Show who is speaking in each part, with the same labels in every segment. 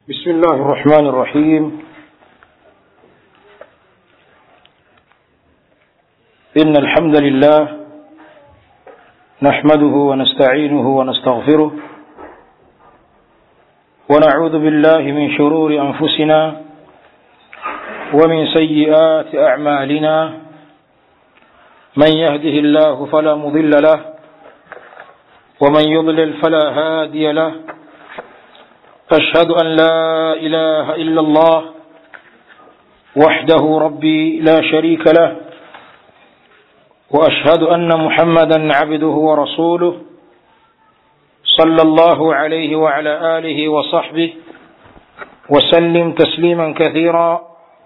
Speaker 1: بسم الله الرحمن الرحيم إن الحمد لله نحمده ونستعينه ونستغفره ونعوذ بالله من شرور أنفسنا ومن سيئات أعمالنا من يهده الله فلا مضل له ومن يضلل فلا هادي له أشهد أن لا إله إلا الله وحده ربي لا شريك له وأشهد أن محمدا عبده ورسوله صلى الله عليه وعلى آله وصحبه وسلم تسليما كثيرا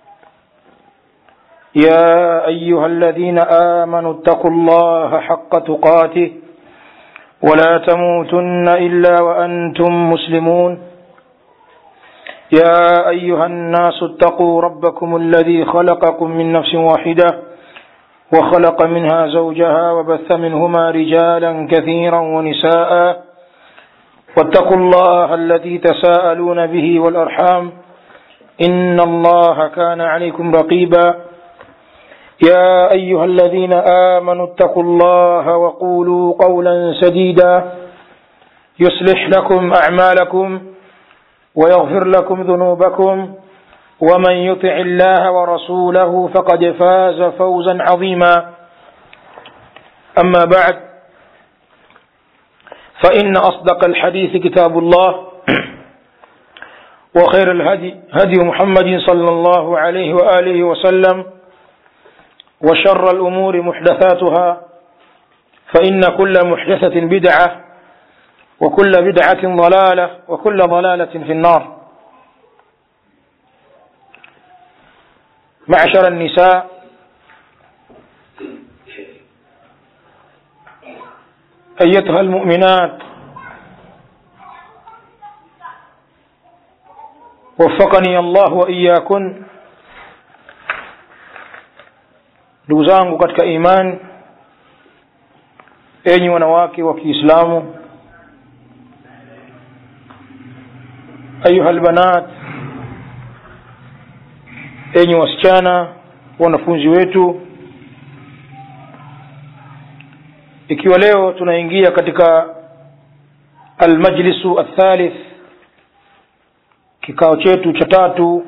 Speaker 1: يا أيها الذين آمنوا اتقوا الله حق تقاته ولا تموتن إلا وأنتم مسلمون يا أيها الناس اتقوا ربكم الذي خلقكم من نفس واحدة وخلق منها زوجها وبث منهما رجالا كثيرا ونساء واتقوا الله الذي تساءلون به والأرحام إن الله كان عليكم رقيبا يا أيها الذين آمنوا اتقوا الله وقولوا قولا سديدا يصلح لكم أعمالكم ويغفر لكم ذنوبكم ومن يطع الله ورسوله فقد فاز فوزا عظيما أما بعد فإن أصدق الحديث كتاب الله وخير الهدي هدي محمد صلى الله عليه وآله وسلم وشر الأمور محدثاتها فإن كل محدثة بدعة وكل بدعة ضلالة وكل ضلالة في النار معشر النساء أيتها المؤمنات وفقني الله وإياكن ndugu zangu katika imani enyi wanawake wa kiislamu ayuha lbanat enyi wasichana wanafunzi wetu ikiwa leo tunaingia katika almajlisu athalith kikao chetu cha tatu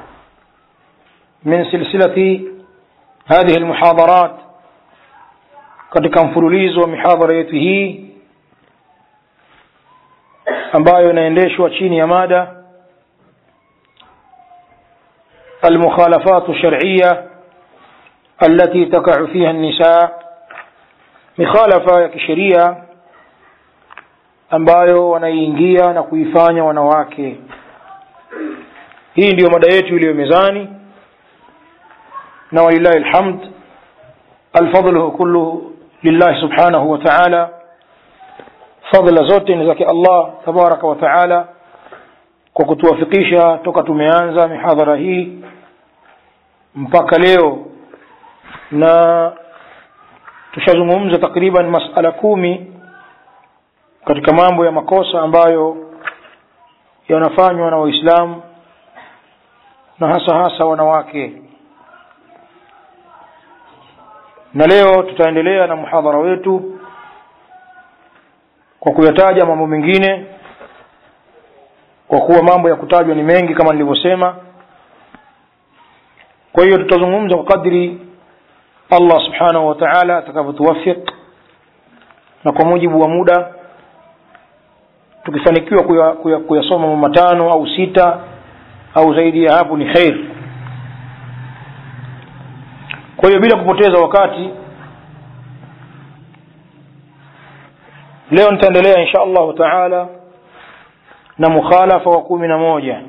Speaker 1: min silsilati هذه المحاضرات katika mfululizo wa mihadhara yetu hii ambayo inaendeshwa chini ya mada المخالفات الشرعية التي تقع فيها النساء مخالفة ya kisheria ambayo wanaiingia na kuifanya wanawake hii ndiyo mada yetu iliyo mezani na walillahi alhamd alfadlu kulluhu lillahi subhanahu wa ta'ala fadla zote ni zake Allah tabaraka wa taala kwa kutuwafikisha toka tumeanza mihadhara hii mpaka leo na tushazungumza takriban masala kumi katika mambo ya makosa ambayo yanafanywa na waislamu na hasa hasa wanawake na leo tutaendelea na muhadhara wetu kwa kuyataja mambo mengine kwa kuwa mambo ya kutajwa ni mengi kama nilivyosema kwa hiyo tutazungumza kwa kadri Allah subhanahu wa ta'ala atakavyotuwafiq na kwa mujibu wa muda tukifanikiwa kuyasoma kuya, kuya mambo matano au sita au zaidi ya hapo ni khair kwa hiyo bila kupoteza wakati leo nitaendelea insha allahu taala na mukhalafa wa kumi na moja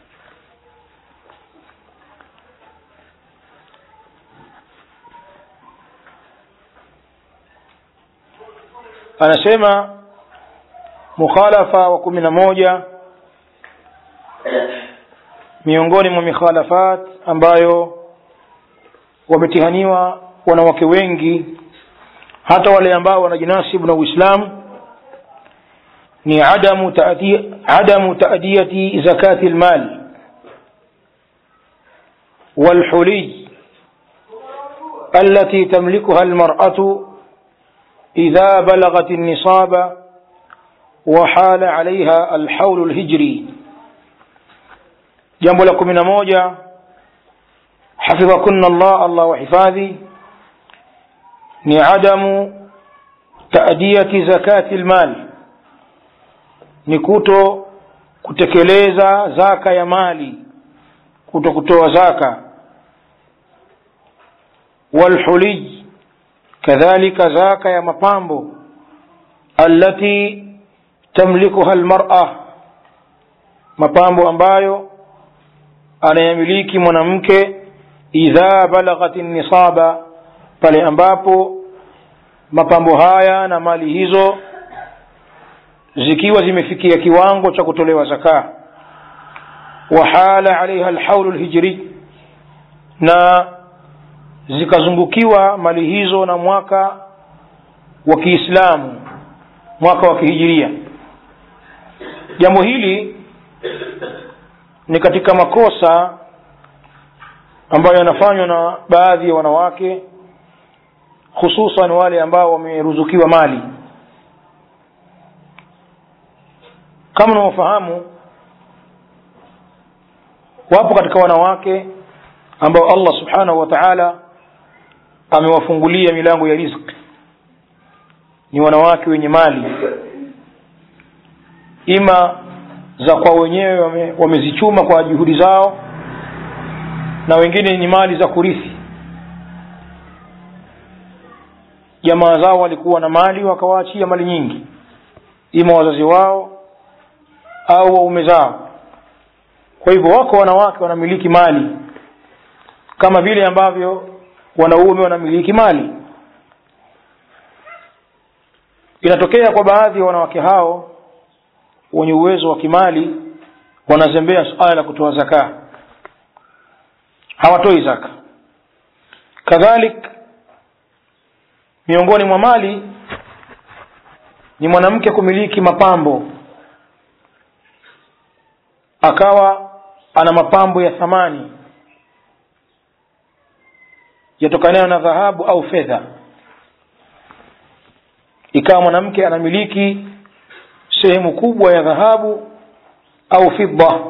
Speaker 1: anasema mukhalafa wa kumi na moja miongoni mwa mikhalafat ambayo wametihaniwa wanawake wengi hata wale ambao wanajinasibu na uislamu ni adamu taadi, adamu taadiyati zakati lmal والحلي التي تملكها المرأة إذا بلغت النصاب وحال عليها الحول الهجري jambo la kumi na moja hafidhakunna llah allah wahifadhi ni adamu taadiyati zakati lmali ni kuto kutekeleza zaka ya mali kuto kutoa zaka walhuliy kadhalika zaka ya mapambo allati tamlikuha lmara mapambo ambayo anayamiliki mwanamke idha balaghat nisaba pale ambapo mapambo haya na mali hizo zikiwa zimefikia kiwango cha kutolewa zaka wahala alaiha alhaulu lhijri na zikazungukiwa mali hizo na mwaka wa kiislamu mwaka wa kihijiria jambo hili ni katika makosa ambayo yanafanywa na baadhi ya wanawake hususan wale ambao wameruzukiwa mali kama unavyofahamu wapo katika wanawake ambao allah subhanahu wa taala amewafungulia milango ya rizki ni wanawake wenye mali ima za kwa wenyewe wame, wamezichuma kwa juhudi zao na wengine ni mali za kurithi jamaa zao walikuwa na mali wakawaachia mali nyingi ima wazazi wao au waume zao kwa hivyo wako wanawake wanamiliki mali kama vile ambavyo wanaume wanamiliki mali inatokea kwa baadhi ya wanawake hao wenye uwezo wa kimali wanazembea suala la kutoa zaka hawatoi zaka kadhalik miongoni mwa mali ni mwanamke kumiliki mapambo akawa ana mapambo ya thamani yatokanayo na dhahabu au fedha ikawa mwanamke anamiliki sehemu kubwa ya dhahabu au fidda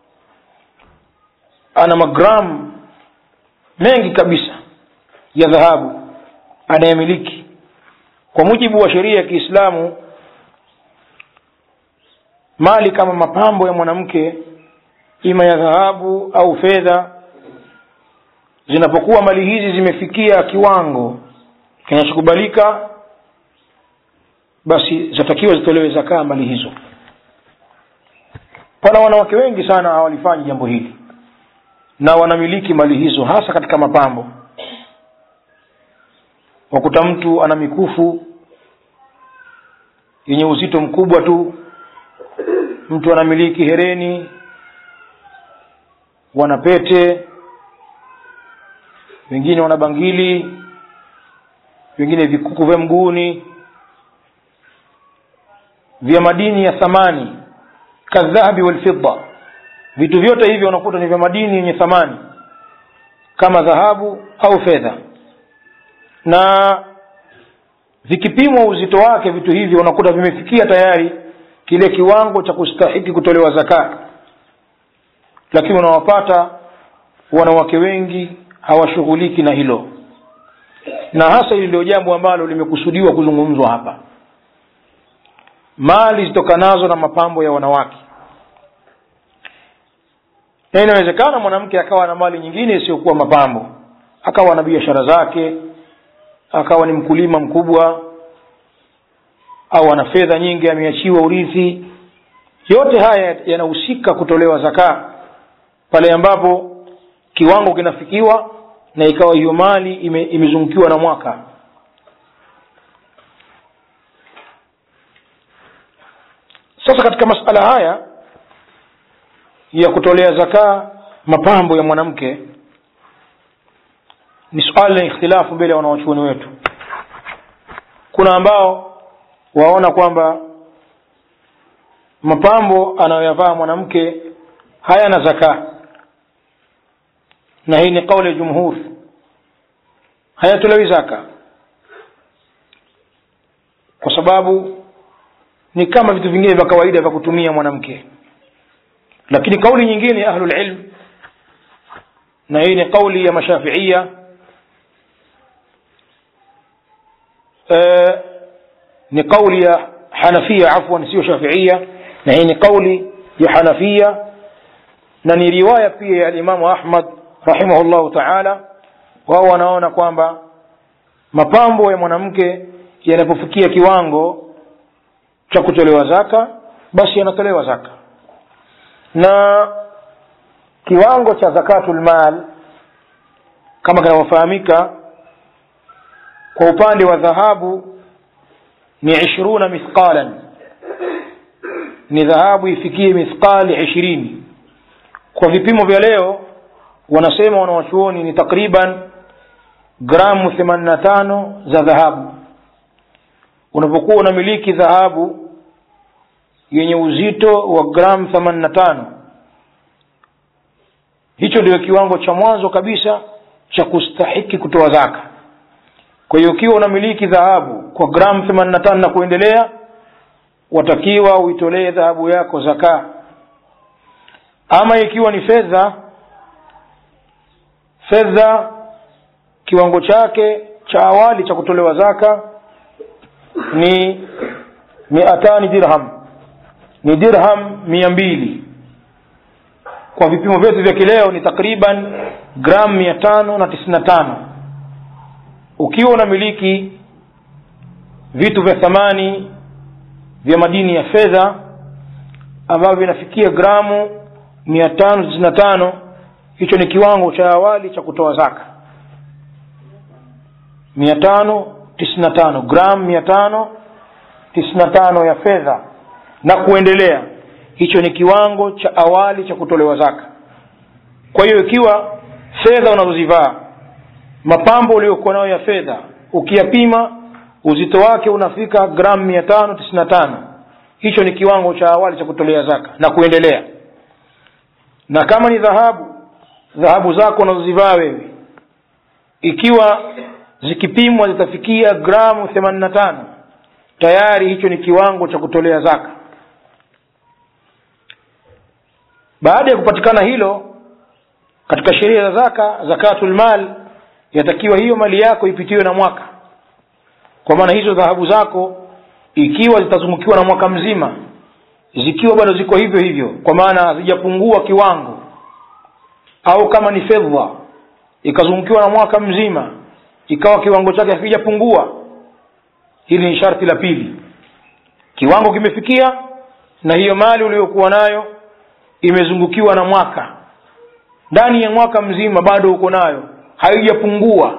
Speaker 1: ana magramu mengi kabisa ya dhahabu anayemiliki kwa mujibu wa sheria ya kiislamu mali kama mapambo ya mwanamke ima ya dhahabu au fedha zinapokuwa mali hizi zimefikia kiwango kinachokubalika basi zatakiwa zitolewe zakaa mali hizo pana wanawake wengi sana hawalifanyi jambo hili na wanamiliki mali hizo hasa katika mapambo wakuta mtu ana mikufu yenye uzito mkubwa tu mtu anamiliki hereni wana pete wengine wana bangili wengine vikuku vya mguuni vya madini ya thamani kadhahabi walfidda vitu vyote hivyo unakuta ni vya madini yenye thamani kama dhahabu au fedha na vikipimwa uzito wake vitu hivyo unakuta vimefikia tayari kile kiwango cha kustahiki kutolewa zaka lakini unawapata wanawake wengi hawashughuliki na hilo na hasa hili ndio jambo ambalo limekusudiwa kuzungumzwa hapa mali zitokanazo na mapambo ya wanawake na inawezekana mwanamke akawa na mali nyingine isiyokuwa mapambo akawa na biashara zake akawa ni mkulima mkubwa au ana fedha nyingi ameachiwa urithi yote haya yanahusika kutolewa zaka pale ambapo kiwango kinafikiwa na ikawa hiyo mali ime, imezungukiwa na mwaka sasa katika masala haya ya kutolea zakaa mapambo ya mwanamke ni suala la ikhtilafu mbele ya wanawachuoni wetu kuna ambao waona kwamba mapambo anayoyavaa mwanamke hayana zaka na hii ni kauli ya jumhur hayatolewi zaka kwa sababu ni kama vitu vingine vya kawaida vya kutumia mwanamke lakini kauli nyingine ya ahlulilm na hii ni kauli ya mashafiia e, ni kauli ya hanafia afwan sio shafiia na hii ni kauli ya hanafia na ni riwaya pia ya alimamu ahmad rahimahullahu taala wao wanaona kwamba mapambo ya mwanamke yanapofikia kiwango cha kutolewa zaka basi yanatolewa zaka na kiwango cha zakatul mal kama kinavyofahamika kwa upande wa dhahabu ni ishiruna mithqalan ni dhahabu ifikie mithqali ishirini kwa vipimo vya leo wanasema wanawachuoni ni takriban gramu themanini na tano za dhahabu unapokuwa unamiliki dhahabu yenye uzito wa gramu themanini na tano hicho ndio kiwango cha mwanzo kabisa cha kustahiki kutoa zaka kwa hiyo ukiwa unamiliki dhahabu kwa gramu themanini na tano na kuendelea watakiwa uitolee dhahabu yako zaka ama ikiwa ni fedha fedha kiwango chake cha awali cha kutolewa zaka ni miatani dirham ni dirham mia mbili kwa vipimo vyetu vya kileo ni takriban gramu mia tano na tisini na tano ukiwa unamiliki vitu vya thamani vya madini ya fedha ambavyo vinafikia gramu mia tano tisini na tano hicho ni kiwango cha awali cha kutoa zaka mia tano tisini na tano gramu mia tano tisini na tano ya fedha na kuendelea hicho ni kiwango cha awali cha kutolewa zaka kwa hiyo ikiwa fedha unazozivaa mapambo uliokuwa nayo ya fedha ukiyapima uzito wake unafika gramu mia tano tisini na tano hicho ni kiwango cha awali cha kutolea zaka na kuendelea na kama ni dhahabu dhahabu zako unazozivaa wewe ikiwa zikipimwa zitafikia gramu themanini na tano tayari hicho ni kiwango cha kutolea zaka baada ya kupatikana hilo katika sheria za zaka zakatul mal yatakiwa hiyo mali yako ipitiwe na mwaka kwa maana hizo dhahabu zako ikiwa zitazungukiwa na mwaka mzima zikiwa bado ziko hivyo hivyo kwa maana hazijapungua kiwango au kama ni fedha ikazungukiwa na mwaka mzima ikawa kiwango chake hakijapungua hili ni sharti la pili kiwango kimefikia na hiyo mali uliyokuwa nayo imezungukiwa na mwaka ndani ya mwaka mzima bado uko nayo haijapungua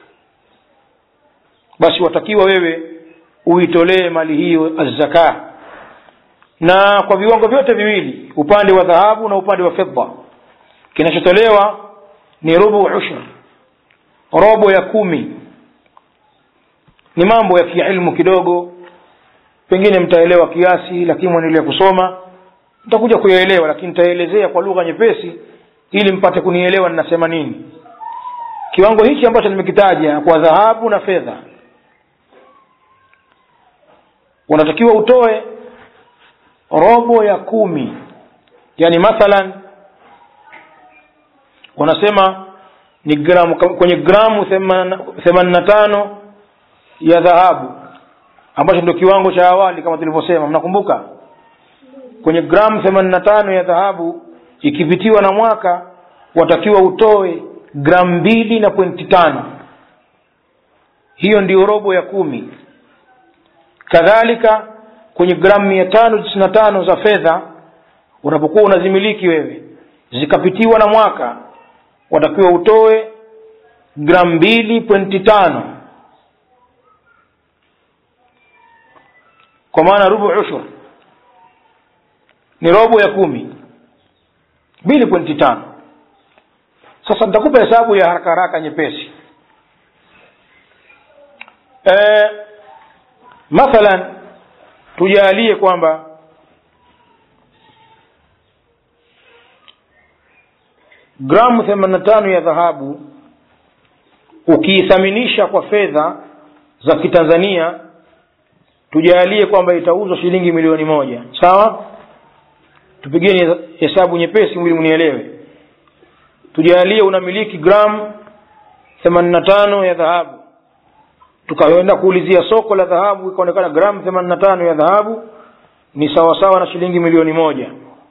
Speaker 1: basi watakiwa wewe uitolee mali hiyo azzaka na kwa viwango vyote viwili upande wa dhahabu na upande wa fedha kinachotolewa ni rubu ushr robo ya kumi ni mambo ya kiilmu kidogo pengine mtaelewa kiasi lakini mwendelea kusoma mtakuja kuyaelewa lakini nitaelezea kwa lugha nyepesi ili mpate kunielewa ninasema nini kiwango hichi ambacho nimekitaja kwa dhahabu na fedha unatakiwa utoe robo ya kumi yani mathalan wanasema ni gramu kwenye gramu themanini na tano ya dhahabu ambacho ndio kiwango cha awali kama tulivyosema mnakumbuka kwenye gramu themanini na tano ya dhahabu ikipitiwa na mwaka watakiwa utoe gramu mbili na pointi tano hiyo ndio robo ya kumi kadhalika kwenye gramu mia tano tisini na tano za fedha unapokuwa unazimiliki wewe zikapitiwa na mwaka watakiwa utoe gramu mbili pointi tano kwa maana rubu ushur ni robo ya kumi mbili pointi tano sasa nitakupa hesabu ya haraka haraka nyepesi e, mathalan tujalie kwamba gramu themanini na tano ya dhahabu ukiithaminisha kwa fedha za kitanzania tujalie kwamba itauzwa shilingi milioni moja sawa tupigeni hesabu nyepesi ili mnielewe tujalie unamiliki gramu themanini na tano ya dhahabu tukaenda kuulizia soko la dhahabu ikaonekana gramu themanini na tano ya dhahabu ni sawasawa na shilingi milioni moja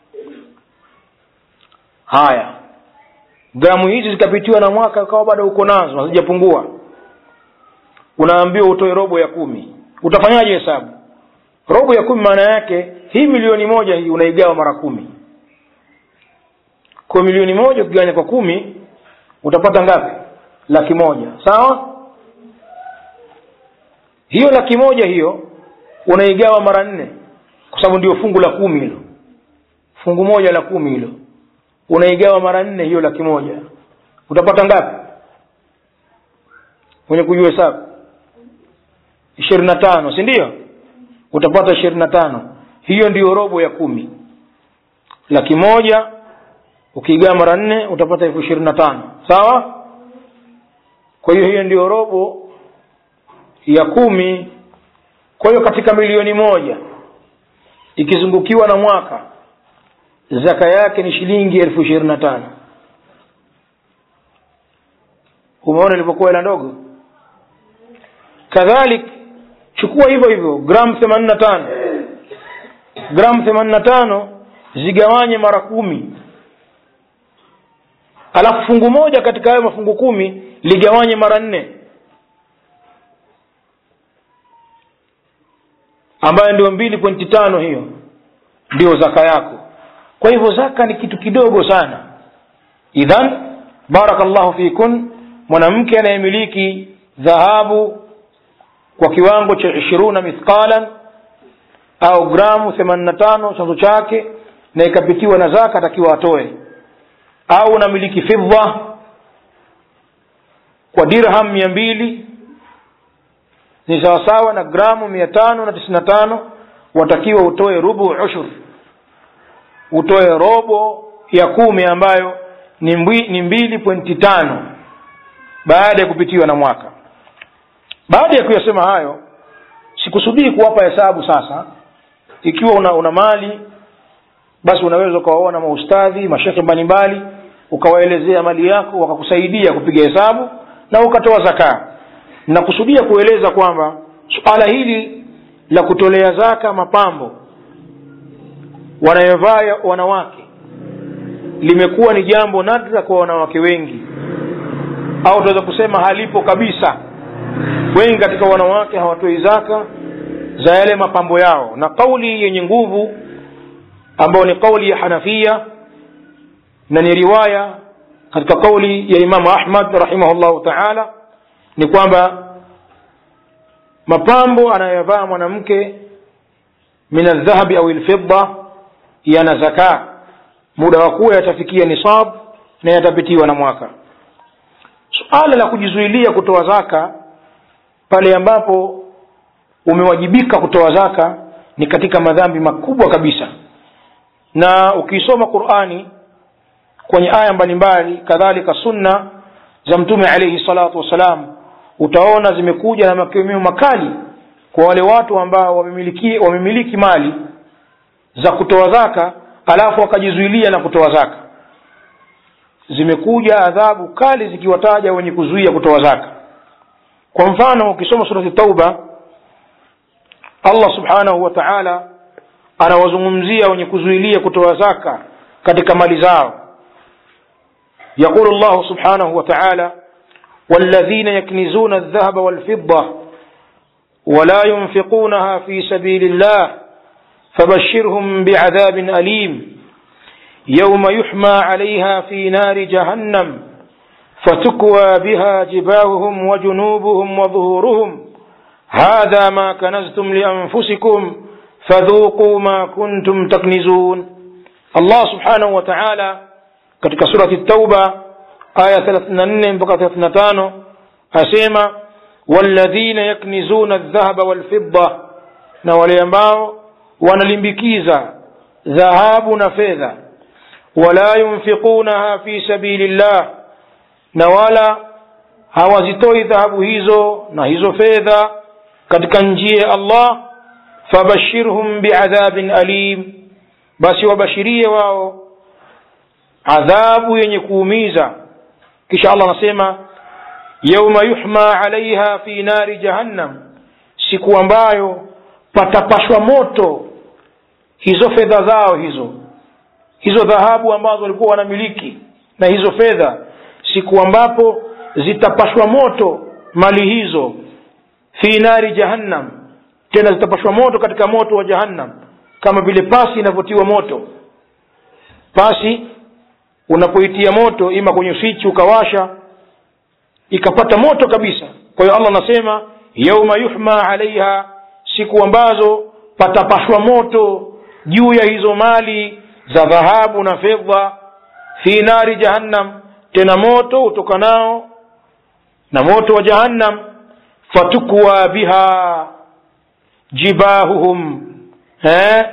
Speaker 1: haya gramu hizi zikapitiwa na mwaka ukawa bado uko nazo hazijapungua unaambiwa utoe robo ya kumi utafanyaje hesabu robo ya kumi maana yake hii milioni moja hii unaigawa mara kumi kwa milioni moja ukiganya kwa kumi utapata ngapi laki moja sawa hiyo laki moja hiyo unaigawa mara nne kwa sababu ndio fungu la kumi hilo fungu moja la kumi hilo unaigawa mara nne hiyo laki moja utapata ngapi mwenye kujua hesabu ishirini na tano si ndio utapata ishirini na tano hiyo ndiyo robo ya kumi laki moja ukiigawa mara nne utapata elfu ishirini na tano sawa kwa hiyo hiyo ndiyo robo ya kumi kwa hiyo katika milioni moja ikizungukiwa na mwaka zaka yake ni shilingi elfu ishirini na tano umeona ilivyokuwa hela ndogo kadhalik chukua hivyo hivyo gramu themanini na tano gramu themanini na tano zigawanye mara kumi alafu fungu moja katika hayo mafungu kumi ligawanye mara nne ambayo ndio mbili pointi tano hiyo ndio zaka yako kwa hivyo zaka ni kitu kidogo sana idhan barakallahu fikun mwanamke anayemiliki dhahabu kwa kiwango cha ishiruna mithqalan au gramu themanini na tano chanzo chake na ikapitiwa na zaka atakiwa atoe au unamiliki fidha kwa dirham mia mbili ni sawasawa na gramu mia tano na tisini na tano watakiwa utoe rubu ushur utoe robo ya kumi ambayo ni, mbwi, ni mbili pointi tano baada ya kupitiwa na mwaka baada ya kuyasema hayo sikusudii kuwapa hesabu sasa ikiwa una, una mali basi unaweza ukawaona maustadhi mashekhe mbalimbali ukawaelezea mali yako wakakusaidia kupiga hesabu na ukatoa zakaa nakusudia kueleza kwamba suala hili la kutolea zaka mapambo wanayovaa wanawake limekuwa ni jambo nadra kwa wanawake wengi au tunaweza kusema halipo kabisa wengi katika wanawake hawatoi zaka za yale mapambo yao na kauli yenye nguvu ambayo ni kauli ya hanafia na ni riwaya katika kauli ya imamu ahmad rahimahullahu taala ni kwamba mapambo anayovaa mwanamke min aldhahabi au lfidda yana zaka muda wa kuwa yatafikia nisab na yatapitiwa na mwaka suala la kujizuilia kutoa zaka pale ambapo umewajibika kutoa zaka ni katika madhambi makubwa kabisa na ukisoma qurani kwenye aya mbalimbali kadhalika sunna za mtume alaihi salatu wassalam utaona zimekuja na makemeo makali kwa wale watu ambao wamemiliki, wamemiliki mali za kutoa zaka alafu wakajizuilia na kutoa zaka zimekuja adhabu kali zikiwataja wenye kuzuia kutoa zaka kwa mfano ukisoma surati tauba allah subhanahu wa taala anawazungumzia wenye kuzuilia kutoa zaka katika mali zao يقول الله سبحانه وتعالى والذين يكنزون الذهب والفضة ولا ينفقونها في سبيل الله فبشرهم بعذاب أليم يوم يحمى عليها في نار جهنم فتكوى بها جباههم وجنوبهم وظهورهم هذا ما كنزتم لأنفسكم فذوقوا ما كنتم تكنزون الله سبحانه وتعالى katika surati tauba aya 34 mpaka 35 asema walladhina yaknizuna aldhahaba walfidda na wale ambao wanalimbikiza dhahabu na fedha wala yunfiqunaha fi sabili llah na wala hawazitoi dhahabu hizo na hizo fedha katika njia ya allah fabashirhum biadhabin alim basi wabashirie wao adhabu yenye kuumiza kisha allah anasema yauma yuhma alaiha fi nari jahannam siku ambayo patapashwa moto hizo fedha zao hizo hizo dhahabu ambazo walikuwa wanamiliki na hizo fedha siku ambapo zitapashwa moto mali hizo fi nari jahannam tena zitapashwa moto katika moto wa jahannam kama vile pasi inavyotiwa moto pasi unapoitia moto ima kwenye swichi ukawasha ikapata moto kabisa kwa hiyo allah anasema yauma yuhma alaiha siku ambazo patapashwa moto juu ya hizo mali za dhahabu na fedha fi nari jahannam tena moto utokanao na moto wa jahannam fatukwa biha jibahuhum eh?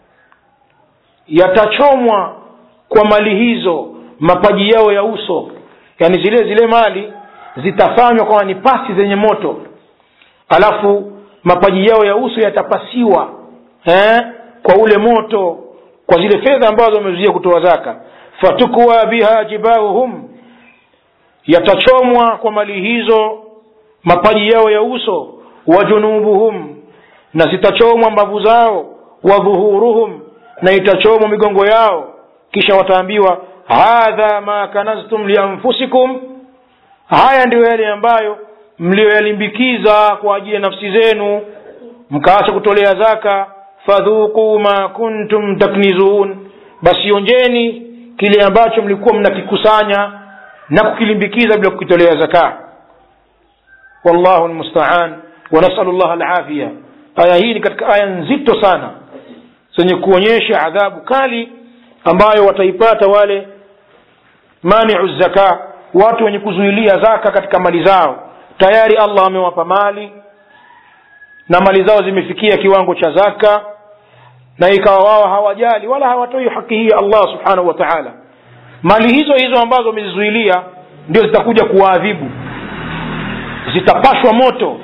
Speaker 1: yatachomwa kwa mali hizo mapaji yao ya uso yani zile zile mali zitafanywa kama ni pasi zenye moto alafu mapaji yao ya uso yatapasiwa eh? kwa ule moto kwa zile fedha ambazo wamezuia kutoa zaka fatukwa biha jibahuhum yatachomwa kwa mali hizo mapaji yao ya uso wa junubuhum na zitachomwa mbavu zao wa dhuhuruhum na itachomwa migongo yao kisha wataambiwa hadha ma kanaztum lianfusikum haya ndiyo yale ambayo mliyoyalimbikiza kwa ajili ya nafsi zenu mkaacha kutolea zaka fadhuquu ma kuntum taknizun basi onjeni kile ambacho mlikuwa mnakikusanya na kukilimbikiza bila kukitolea zaka wallahu lmustaan wanasalu llah alafiya aya hii ni katika aya nzito sana zenye kuonyesha adhabu kali ambayo wataipata wale maniu zaka watu wenye kuzuilia zaka katika mali zao tayari allah amewapa mali na mali zao zimefikia kiwango cha zaka na ikawa wao hawajali wala hawatoi haki hii allah subhanahu wa taala mali hizo hizo ambazo wamezizuilia ndio zitakuja kuwaadhibu zitapashwa moto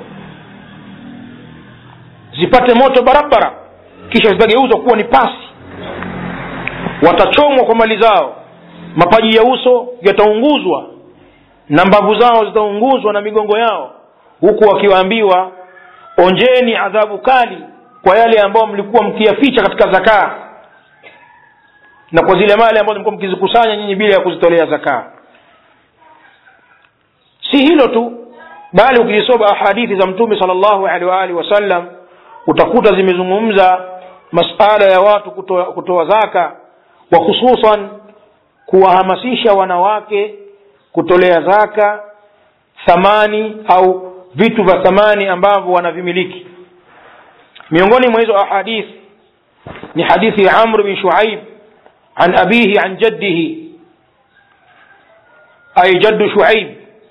Speaker 1: zipate moto barabara kisha zitageuzwa kuwa ni pasi watachomwa kwa mali zao mapaji ya uso yataunguzwa na mbavu zao zitaunguzwa na migongo yao huku wakiwaambiwa onjeni adhabu kali kwa yale ambayo mlikuwa mkiyaficha katika zakaa na kwa zile mali ambazo mlikuwa mkizikusanya nyinyi bila ya kuzitolea zakaa si hilo tu bali ukizisoma ahadithi za mtume sala llahu alehi waalihi wasallam utakuta zimezungumza masala ya watu kutoa, kutoa zaka wa hususan kuwahamasisha wanawake kutolea zaka thamani au vitu vya thamani ambavyo wanavimiliki miongoni mwa hizo ahadith ni hadithi ya amr bin shuaib an abihi an jaddihi ay jaddu shuaib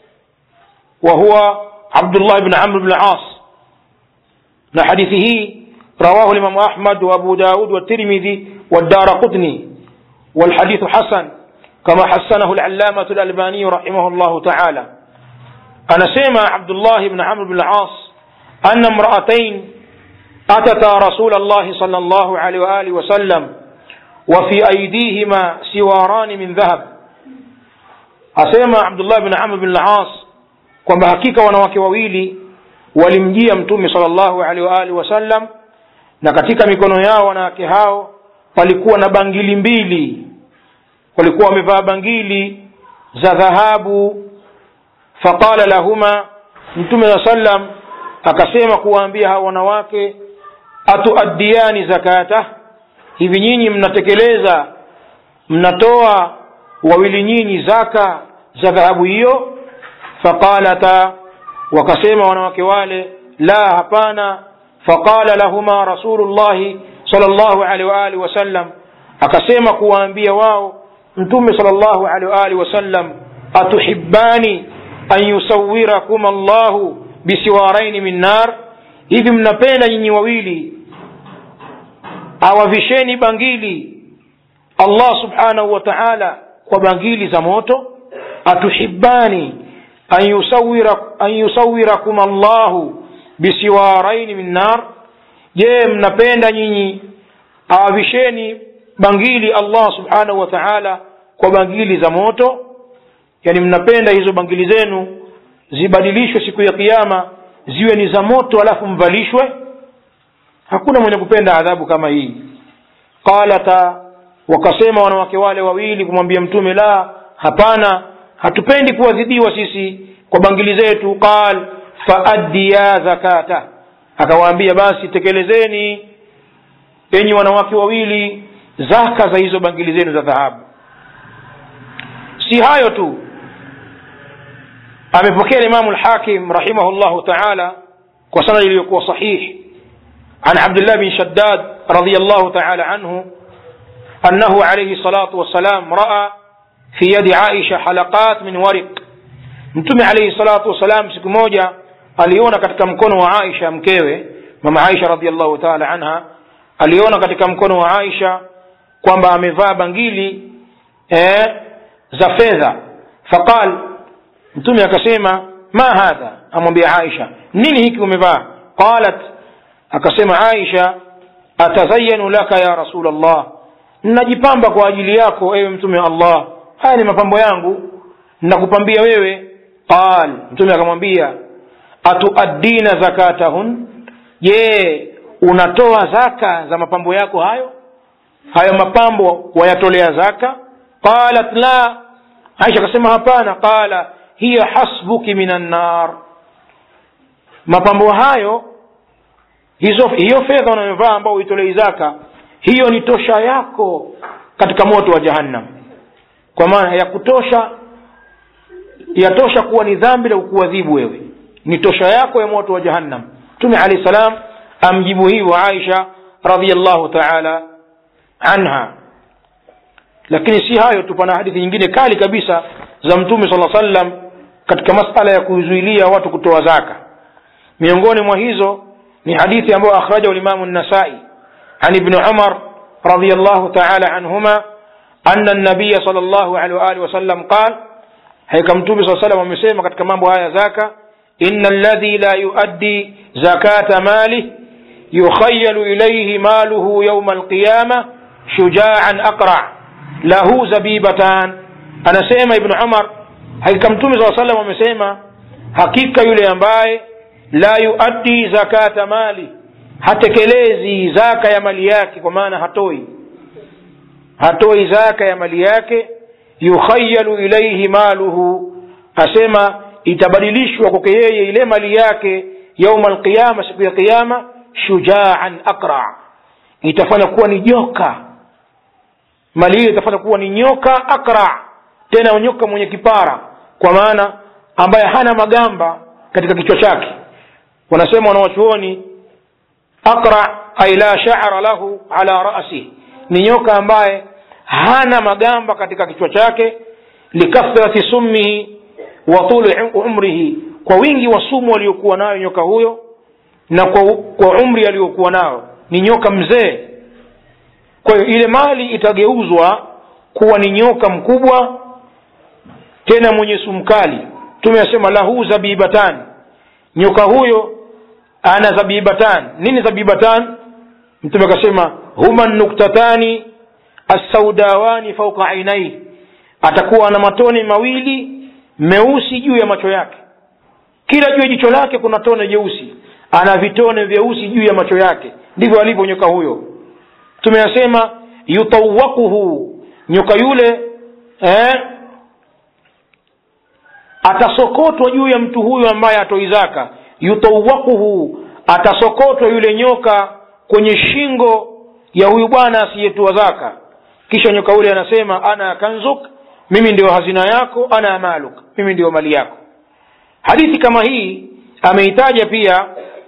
Speaker 1: وهو عبد الله بن عمرو بن العاص na hadithi hii رواه الإمام أحمد وأبو داود والترمذي والدار قطني والحديث حسن كما حسنه العلامة الألباني رحمه الله تعالى أنا سمع عبد الله بن عمرو بن العاص أن امرأتين أتتا رسول الله صلى الله عليه وآله وسلم وفي أيديهما سواران من ذهب أسمع عبد الله بن عمرو بن العاص kwamba hakika wanawake wawili walimjia mtume sala llahu alehi waalihi wasallam na katika mikono yao wanawake hao palikuwa na bangili mbili walikuwa wamevaa bangili za dhahabu faqala lahuma mtume saa sallam akasema kuwaambia hao wanawake atuaddiyani zakatah hivi nyinyi mnatekeleza mnatoa wawili nyinyi zaka za dhahabu hiyo faqalata wakasema wanawake wale la hapana faqala lahuma rasulullahi sal llahu alehi waalihi wasallam akasema kuwaambia wao mtume sal llahu alehi waalihi wasallam atuhibani an yusawirakum allahu bisiwaraini min nar hivi mnapenda nyinyi wawili awavisheni bangili allah subhanahu wa taala kwa bangili za moto atuhibani an yusawira an yusawirakum allahu bisiwaraini min nar je mnapenda nyinyi awavisheni bangili allah subhanahu wa taala kwa bangili za moto yani mnapenda hizo bangili zenu zibadilishwe siku ya kiama ziwe ni za moto alafu mvalishwe hakuna mwenye kupenda adhabu kama hii qalata wakasema wanawake wale wawili kumwambia mtume la hapana hatupendi kuadhibiwa sisi kwa bangili zetu qal faaddiya zakata akawaambia basi tekelezeni enyi wanawake wawili zaka za hizo bangili zenu za dhahabu si hayo tu amepokea imamu lhakim rahimahullahu taala kwa sanadi iliyokuwa sahih عن عبد الله بن شداد رضي الله تعالى عنه أنه عليه الصلاة والسلام رأى في يد عائشة حلقات من ورق mtume alaihi salatu wassalam siku moja aliona katika mkono wa aisha mkewe mama aisha radiallahu taala anha aliona katika mkono wa aisha kwamba amevaa bangili eh, za fedha faqal mtume akasema ma hadha amwambia aisha nini hiki umevaa qalat akasema aisha atazayanu laka ya rasul allah najipamba kwa ajili yako ewe mtume wa allah haya ni mapambo yangu nakupambia wewe qal mtume akamwambia atuaddina zakatahun je unatoa zaka za mapambo yako hayo hayo mapambo wayatolea zaka qalat la aisha akasema hapana qala hiya hasbuki min annar mapambo hayo hizo hiyo fedha unayovaa ambao uitolei zaka hiyo ni tosha yako katika moto wa jahannam kwa maana ya kutosha yatosha kuwa ni dhambi la kukuadhibu wewe ni tosha yako ya moto wa jahannam mtume alahi salam amjibu hivyo aisha radiallahu taala anha lakini si hayo tu pana hadithi nyingine kali kabisa za mtume sala sallam katika masala ya kuzuilia watu kutoa zaka miongoni mwa hizo ni hadithi ambayo akhrajahu limamu nasai an ibni umar radiallahu taala anhuma ana nabiya sal llahu alehi waalihi wasallam qal hakika mtume saa salam amesema katika mambo haya zaka ina alladhi la yuaddi zakata malih yukhayalu ilaihi maluhu yauma alqiyama shujaan aqra lahu zabibatan anasema ibnu umar hakika mtume saa salam amesema hakika yule ambaye la yuaddi zakata mali hatekelezi zaka ya mali yake kwa maana hatoi hatoi zaka ya mali yake yukhayalu ilaihi maluhu asema itabadilishwa kwake yeye ile mali yake yauma alqiyama siku ya qiyama shujaan aqra itafanya kuwa ni joka mali hiyo itafanya kuwa ni nyoka aqra tena nyoka mwenye kipara kwa maana ambaye hana magamba katika kichwa chake wanasema wanawachuoni aqra ay la sha'ra lahu ala ra'si ni nyoka ambaye hana magamba katika kichwa chake likathrati summihi wa tuli umrihi kwa wingi wa sumu aliyokuwa nayo nyoka huyo na kwa, kwa umri aliyokuwa nao ni nyoka mzee kwa hiyo ile mali itageuzwa kuwa ni nyoka mkubwa tena mwenye sumu kali tumesema lahu zabibatan nyoka huyo ana zabibatan nini zabibatan mtume akasema huma nuktatani assaudawani fauka ainai atakuwa na matone mawili meusi juu ya macho yake kila juu ya jicho lake kuna tone jeusi ana vitone vyeusi juu ya macho yake ndivyo alivyo nyoka huyo tumeyasema yutawakuhu nyoka yule eh, atasokotwa juu ya mtu huyo ambaye atoi zaka yutawakuhu atasokotwa yule nyoka kwenye shingo ya huyu bwana asiyetoa zaka kisha nyoka yule anasema ana kanzuk mimi ndio hazina yako ana maluk mimi ndio mali yako hadithi kama hii ameitaja pia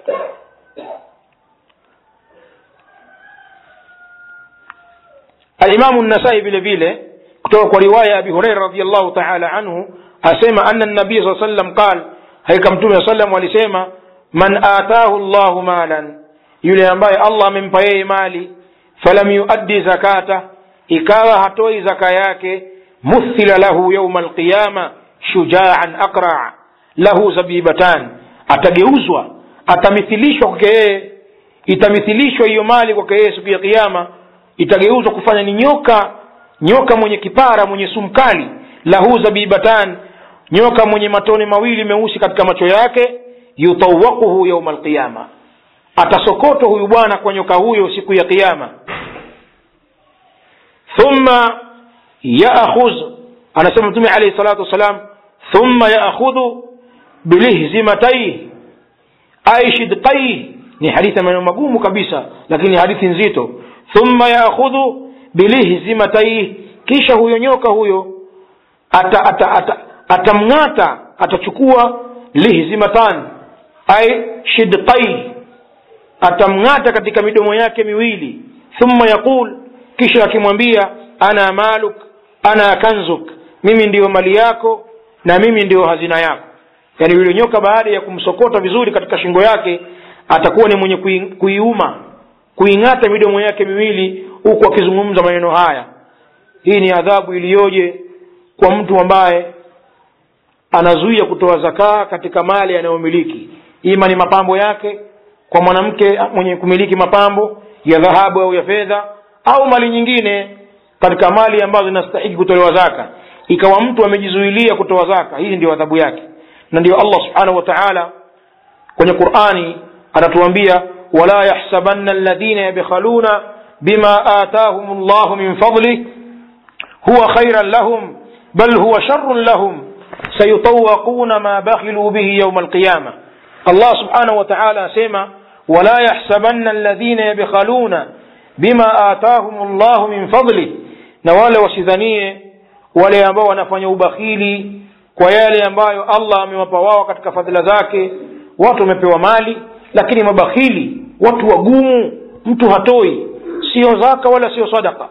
Speaker 1: alimamu nasai vile vile kutoka kwa riwaya ya abi hureira radiallahu taala anhu asema ana nabii saa sallam qal hakika mtume saa sallam alisema man atahu llahu malan yule ambaye allah amempa yeye mali falam yuaddi zakata ikawa hatoi zaka yake muthila lahu yauma alqiyama shujaan aqra lahu zabibatan atageuzwa atamithilishwa kwake yeye itamithilishwa hiyo mali kwake yeye siku ya kiama itageuzwa kufanya ni nyoka nyoka mwenye kipara mwenye sumu kali lahu zabibatan nyoka mwenye matone mawili meusi katika macho yake yutawaquhu yauma alqiyama atasokotwa huyu bwana kwa nyoka huyo siku ya kiama thumma yaakhudh anasema mtume alayhi salatu wassalam thumma yaakhudhu bilihzimataihi ay shidqaihi ni hadithi ya maneno magumu kabisa lakini hadithi nzito thumma yaakhudhu bilihzimataihi kisha huyo nyoka huyo ata, ata, ata, atamng'ata atachukua lihzimatan ay shidqaihi atamng'ata katika midomo yake miwili thumma yaqul kisha akimwambia ana maluk ana kanzuk mimi ndiyo mali yako na mimi ndiyo hazina yako yaani yule nyoka baada ya kumsokota vizuri katika shingo yake atakuwa ni mwenye kui, kuiuma kuing'ata midomo yake miwili huku akizungumza maneno haya hii ni adhabu iliyoje kwa mtu ambaye anazuia kutoa zakaa katika mali anayomiliki ima ni mapambo yake kwa mwanamke mwenye kumiliki mapambo ya dhahabu au ya fedha au mali nyingine katika mali ambazo zinastahiki kutolewa zaka ikawa mtu amejizuilia kutoa zaka hii ndio adhabu yake na ndio allah subhanahu wa taala kwenye qurani anatuambia wala yahsabanna alladhina yabkhaluna bima atahum llahu min fadlih huwa khairan lahum bal huwa sharrun lahum sayutawaquna ma bakhilu bihi yauma alqiyama allah subhanahu wa taala asema wala yahsabanna alladhina yabkhaluna bima atahum llahu min fadlih na wale wasidhanie wale ambao wanafanya ubakhili kwa yale ambayo allah amewapa wao katika fadhila zake watu wamepewa mali lakini mabakhili watu wagumu mtu hatoi sio zaka wala sio sadaka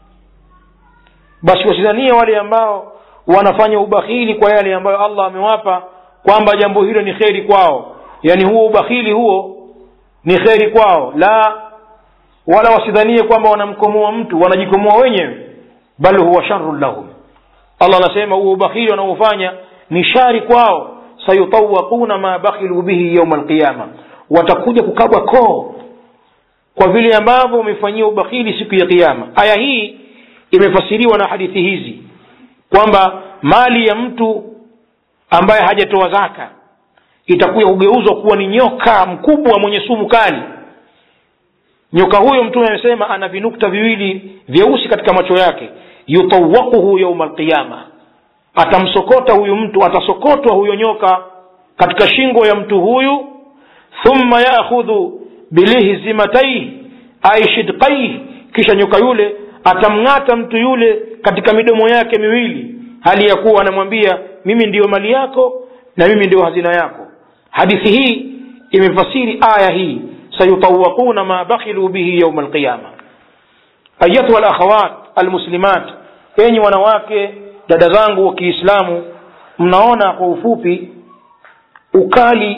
Speaker 1: basi wasidhanie wale ambao wanafanya ubakhili kwa yale ambayo allah amewapa kwamba jambo hilo ni kheri kwao yaani huo ubakhili huo ni kheri kwao la wala wasidhanie kwamba wanamkomoa mtu wanajikomoa wenyewe bal huwa sharrun lahum allah anasema huo ubakhili wanaofanya ni shari kwao sayutawaquna ma bakhilu bihi yauma alqiyama watakuja kukabwa koo kwa vile ambavyo wamefanyia ubakhili siku ya kiama aya hii imefasiriwa na hadithi hizi kwamba mali ya mtu ambaye hajatoa zaka itakuja kugeuzwa kuwa ni nyoka mkubwa mwenye sumu kali nyoka huyo mtume amesema ana vinukta viwili vyeusi katika macho yake yutawaquhu yauma alqiyama atamsokota huyu mtu atasokotwa huyo nyoka katika shingo ya mtu huyu thumma yaakhudhu bilihzimataihi ai shidqaihi kisha nyoka yule atamng'ata mtu yule katika midomo yake miwili hali ya kuwa anamwambia mimi ndiyo mali yako na mimi ndiyo hazina yako hadithi hii imefasiri aya hii sayutawaquna ma bakhilu bihi yauma alqiyama ayatuha alakhawat almuslimat enyi wanawake dada zangu wa kiislamu mnaona kwa ufupi ukali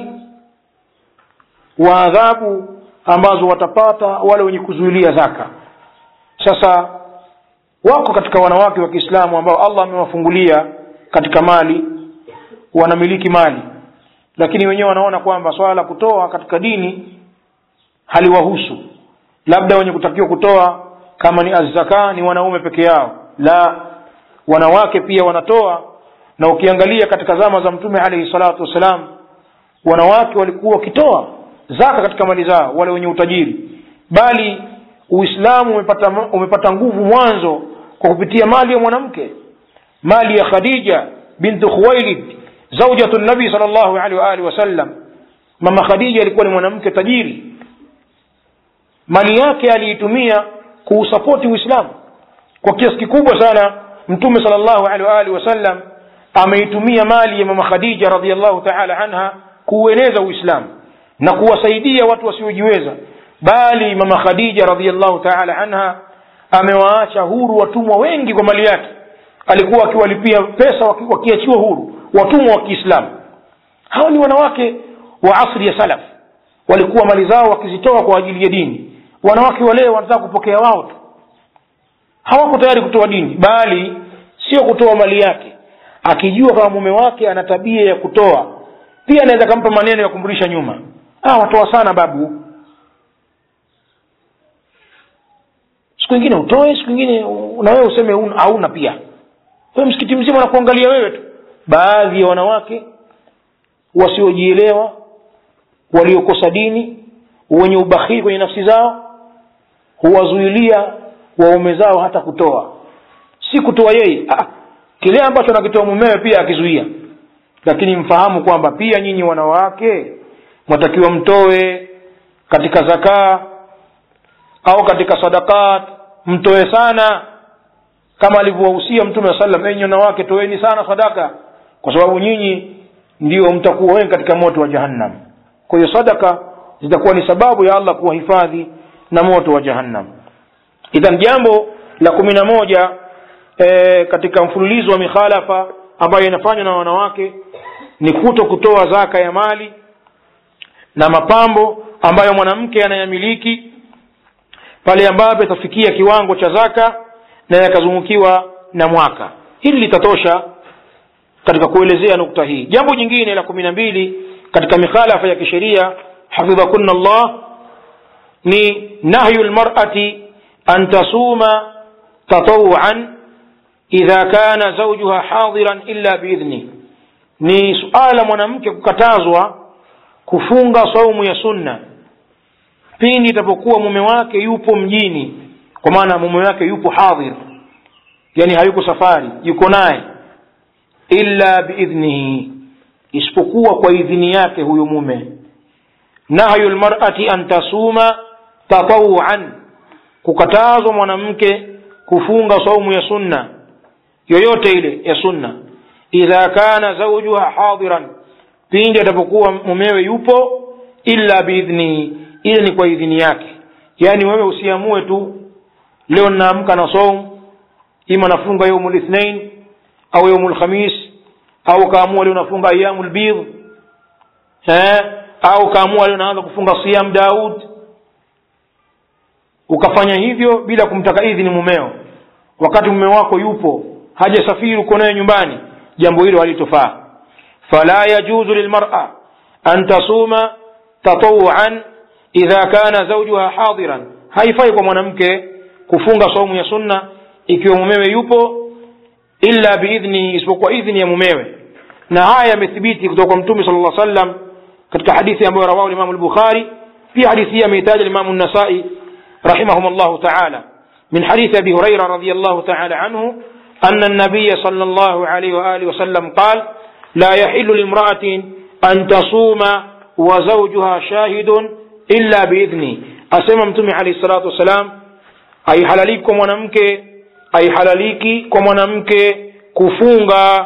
Speaker 1: wa adhabu ambazo watapata wale wenye kuzuilia zaka sasa wako katika wanawake wa kiislamu ambao allah amewafungulia katika mali wanamiliki mali lakini wenyewe wanaona kwamba swala la kutoa katika dini haliwahusu labda wenye kutakiwa kutoa kama ni azzaka ni wanaume peke yao la wanawake pia wanatoa na ukiangalia katika zama za mtume alaihi salatu wassalam wanawake walikuwa wakitoa zaka katika mali zao wale wenye utajiri bali uislamu umepata, umepata nguvu mwanzo kwa kupitia mali ya mwanamke mali ya khadija bintu khuwailid zaujatu nabii sal llahu alehi waalihi wasallam mama khadija alikuwa ni mwanamke tajiri mali yake aliitumia kuusapoti uislamu kwa kiasi kikubwa sana mtume sal llahu alehi waalihi wasallam ameitumia mali ya mama khadija radiallahu taala anha kuueneza uislamu na kuwasaidia watu wasiojiweza bali mama khadija radiallahu taala anha amewaacha huru watumwa wengi kwa mali yake alikuwa akiwalipia pesa wakiachiwa huru watumwa wa kiislamu hawa ni wanawake wa asri ya salaf walikuwa mali zao wakizitoa kwa ajili ya dini wanawake wa leo wanataka kupokea wao tu hawako tayari kutoa dini bali sio kutoa mali yake akijua kama mume wake ana tabia ya kutoa pia anaweza kampa maneno ya kumrudisha nyuma ah, watoa sana babu siku ingine utoe siku ingine na wewe useme un- hauna pia wewe msikiti mzima unakuangalia wewe tu baadhi ya wanawake wasiojielewa waliokosa dini wenye ubakhili kwenye nafsi zao huwazuilia waume zao hata kutoa si kutoa yeye ah, kile ambacho anakitoa mumewe pia akizuia lakini mfahamu kwamba pia nyinyi wanawake mwatakiwa mtoe katika zakaa au katika sadakat mtoe sana kama alivyowahusia mtume wa sallam enyi wanawake toeni sana sadaka kwa sababu nyinyi ndio mtakuwa wengi katika moto wa jahannam kwa hiyo sadaka zitakuwa ni sababu ya allah kuwahifadhi na moto wa jahannam idhan jambo la kumi na moja e, katika mfululizo wa mikhalafa ambayo inafanywa na wanawake ni kuto kutoa zaka ya mali na mapambo ambayo mwanamke anayamiliki pale ambapo itafikia kiwango cha zaka na yakazungukiwa na mwaka hili litatosha katika kuelezea nukta hii jambo jingine la kumi na mbili katika mikhalafa ya kisheria hafidhakunna allah ni nahyu lmarati an tasuma tatawuan idha kana zaujuha hadiran illa biidhni ni suala la mwanamke kukatazwa kufunga saumu ya sunna pindi itapokuwa mume wake yupo mjini kwa maana mume wake yupo hadhir yani hayuko safari yuko naye illa biidhnihi isipokuwa kwa idhini yake huyo mume nahyu lmarati an tasuma tatawuan kukatazwa mwanamke kufunga saumu ya sunna yoyote ile ya sunna idha kana zaujuha hadiran pindi atapokuwa mumewe yupo illa biidhnihi ile ni kwa idhini yake yaani wewe usiamue tu leo ninaamka na saumu ima nafunga yaumu lithnain au yaumu lkhamis au kaamua leo nafunga ayamu lbidh eh? au kaamua leo naanza kufunga siyam daud ukafanya hivyo bila kumtaka idhini mumeo wakati mume wako yupo hajasafiri uko naye nyumbani jambo hilo halitofaa fala yajuzu lilmara an tasuma tatawuan idha kana zaujuha hadiran haifai kwa mwanamke kufunga saumu ya sunna ikiwa mumewe yupo illa biidhnihi isipokuwa idhni ya mumewe na haya yamethibiti kutoka kwa mtume sala llah sallam katika hadithi ambayo rawahu limamu lbukhari pia hadithi hii ameitaja limamu nasai رحمهم الله تعالى من حديث أبي هريرة رضي الله تعالى عنه أن النبي صلى الله عليه وآله وسلم قال لا يحل لامرأة أن تصوم وزوجها شاهد إلا بإذنه أسمى متمي عليه الصلاة والسلام أي حلاليكم mwanamke أي halaliki kwa mwanamke kufunga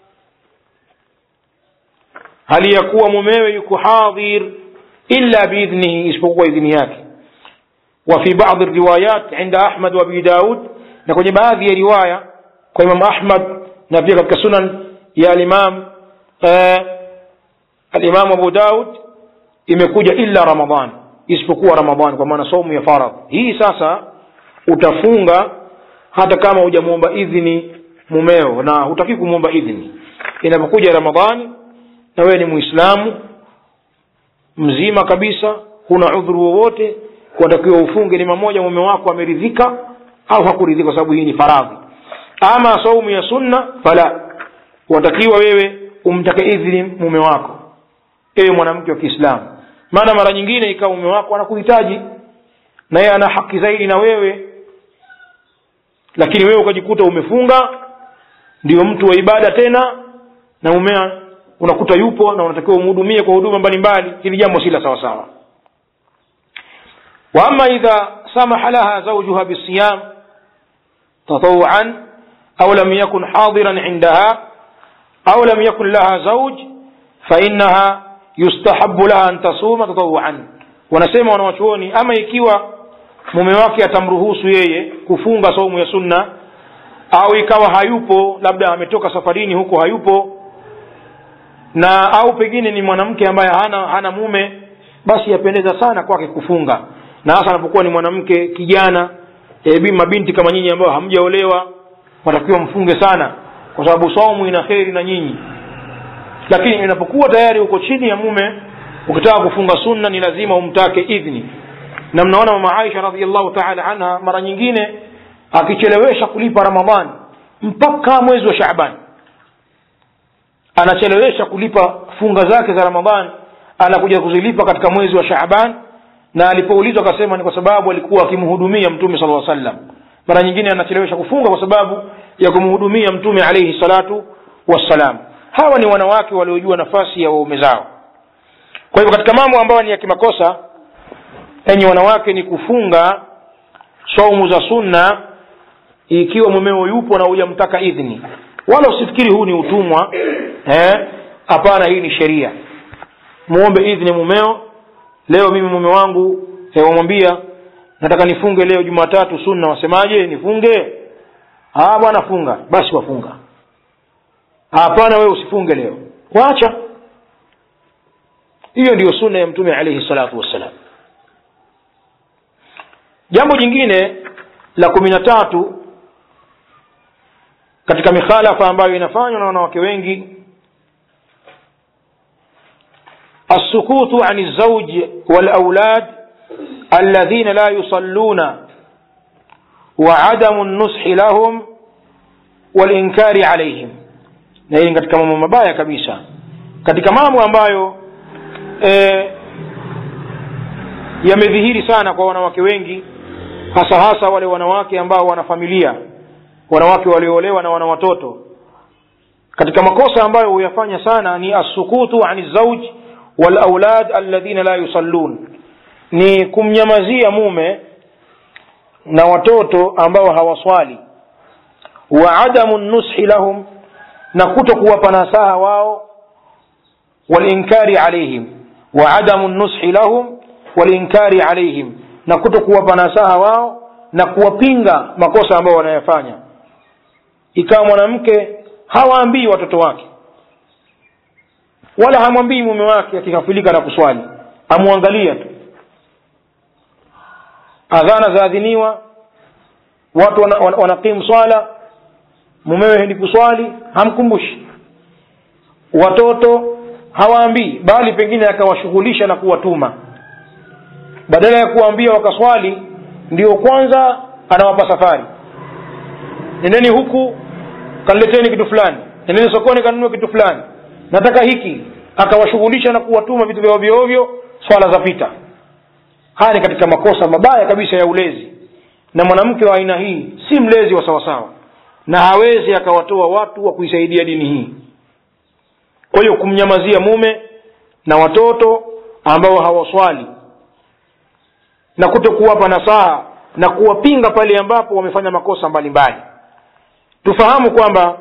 Speaker 1: hali ya kuwa mumewe yuko hadhir illa biidhnihi isipokuwa idhini yake وفي بعض الروايات عند أحمد وأبي داود نكون بعض رواية كإمام أحمد نبي كسنن يا الإمام آه الإمام أبو داود imekuja illa ramadhan isipokuwa ramadhan kwa maana saumu ya faradh hii sasa utafunga hata kama hujamwomba idhini mumeo na hutaki kumwomba idhini inapokuja ramadhani na wewe ni muislamu mzima kabisa huna udhuru wowote watakiwa ufunge ni mamoja mume wako ameridhika au hakuridhika kwa sababu hii ni faradhi ama saumu ya sunna fala watakiwa wewe umtake idhini mume wako ewe mwanamke wa kiislamu maana mara nyingine ikawa mume wako anakuhitaji na yeye ana haki zaidi na wewe lakini wewe ukajikuta umefunga ndio mtu wa ibada tena na mumea unakuta yupo na unatakiwa umhudumie kwa huduma mbalimbali hili jambo si la sawasawa واما اذا سمح لها زوجها بالصيام تطوعا او لم يكن حاضرا عندها او لم يكن لها زوج فانها يستحب لها ان تصوم تطوعا wanasema wanawachuoni ama ikiwa mume wake atamruhusu yeye kufunga saumu ya sunna au ikawa hayupo labda ametoka safarini huko hayupo na au pengine ni mwanamke ambaye hana hana mume basi yapendeza sana kwake kufunga na hasa anapokuwa ni mwanamke kijana e, mabinti kama nyinyi ambao hamjaolewa watakiwa mfunge sana kwa sababu saumu ina kheri na nyinyi lakini inapokuwa tayari uko chini ya mume ukitaka kufunga sunna ni lazima umtake idhni na mnaona mama aisha radiallahu taala anha mara nyingine akichelewesha kulipa ramadhani mpaka mwezi wa shaban anachelewesha kulipa funga zake za ramadhani anakuja kuzilipa katika mwezi wa shaban na alipoulizwa akasema ni kwa sababu alikuwa akimhudumia mtume sala lla sallam mara nyingine anachelewesha kufunga kwa sababu ya kumhudumia mtume alaihi salatu wassalam hawa ni wanawake waliojua nafasi ya waume zao kwa hivyo katika mambo ambayo ni ya kimakosa enyi wanawake ni kufunga saumu za sunna ikiwa mumeo yupo na hujamtaka idhni wala usifikiri huu ni utumwa hapana eh? hii ni sheria muombe idhni mumeo leo mimi mume wangu eh, wamwambia nataka nifunge leo jumatatu sunna wasemaje nifunge ah bwana funga basi wafunga hapana wewe usifunge leo wacha hiyo ndiyo sunna ya mtume alaihi salatu wassalam jambo jingine la kumi na tatu katika mikhalafa ambayo inafanywa na wanawake wengi السكوت عن الزوج والأولاد الذين لا يصلون وعدم النصح لهم والإنكار عليهم na hii ni katika mambo mabaya kabisa katika mambo ambayo e, yamedhihiri sana kwa wanawake wengi hasa hasa wale wanawake ambao wana familia wanawake walioolewa na wana watoto katika makosa ambayo huyafanya sana ni assukutu ani zauj walaulad alladhina la yusallun ni kumnyamazia mume na watoto ambao hawaswali wa adamu nushi lahum na kuto kuwapa nasaha wao walinkari alaihim wa adamu nushi lahum walinkari alaihim na kuto kuwapa nasaha wao na kuwapinga makosa ambayo wanayafanya ikawa mwanamke hawaambii watoto wake wala hamwambii mume wake akikafilika na kuswali amwangalia tu adhana zaadhiniwa watu wanakimu wana, wana, wana swala mumewe hendi kuswali hamkumbushi watoto hawaambii bali pengine akawashughulisha na kuwatuma badala ya kuwaambia wakaswali ndio kwanza anawapa safari nendeni huku kanileteni kitu fulani nendeni sokoni kanunua kitu fulani nataka hiki akawashughulisha na kuwatuma vitu vya ovyo ovyo swala za pita haya ni katika makosa mabaya kabisa ya ulezi na mwanamke wa aina hii si mlezi wa sawasawa na hawezi akawatoa watu wa kuisaidia dini hii kwa hiyo kumnyamazia mume na watoto ambao hawaswali na kuto kuwapa nasaha na kuwapinga pale ambapo wamefanya makosa mbalimbali tufahamu kwamba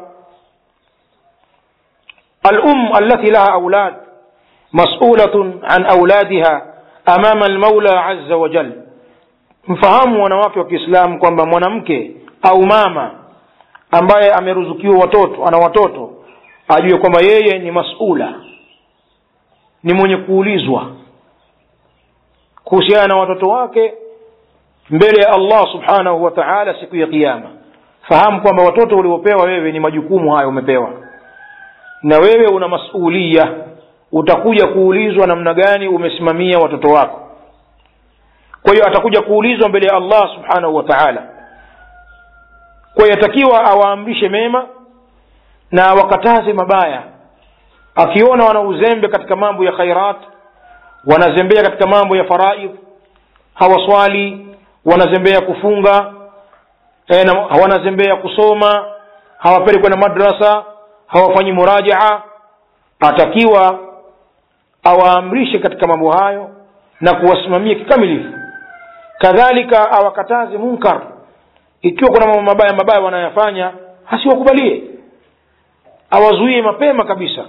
Speaker 1: الأم التي لها أولاد مسؤولة عن أولادها أمام المولى عز وجل mfahamu wanawake wa kiislamu kwamba mwanamke au mama ambaye ameruzukiwa watoto ana watoto ajue kwamba yeye ni masula ni mwenye kuulizwa kuhusiana na watoto wake mbele ya allah subhanahu wa taala siku ya kiama fahamu kwamba watoto uliopewa wewe ni majukumu hayo umepewa na wewe una masulia utakuja kuulizwa namna gani umesimamia watoto wako kwa hiyo atakuja kuulizwa mbele ya allah subhanahu wa taala kwa hiyo atakiwa awaamrishe mema na awakataze mabaya akiona wana uzembe katika mambo ya khairat wanazembea katika mambo ya faraidh hawaswali wanazembea kufunga e, na, wanazembea kusoma hawapeli kwenda madrasa hawafanyi murajaa atakiwa awaamrishe katika mambo hayo na kuwasimamia kikamilifu kadhalika awakataze munkar ikiwa kuna mambo mabaya mabaya wanayafanya hasiwakubalie awazuie mapema kabisa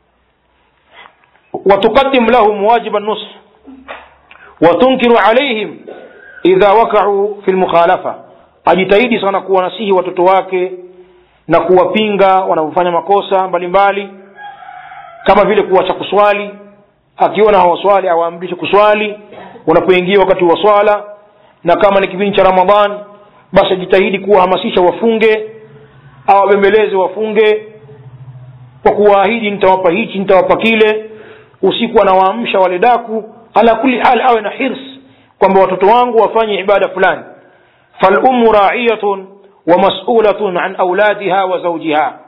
Speaker 1: watuqadim lahum wajiba nush watunkiru alaihim idha wakau fi lmukhalafa ajitahidi sana kuwanasihi watoto wake na kuwapinga wanapofanya makosa mbalimbali mbali, kama vile kuwacha kuswali akiona hawaswali awaamrishe kuswali unapoingia wakati wa swala na kama ni kipindi cha ramadhan basi ajitahidi kuwahamasisha wafunge au wabembeleze wafunge kwa kuwaahidi nitawapa hichi nitawapa kile usiku anawaamsha wale daku ala kuli hal awe na hirs kwamba watoto wangu wafanye ibada fulani falummu raiyatun wa mas'ulatun an auladiha wa zawjiha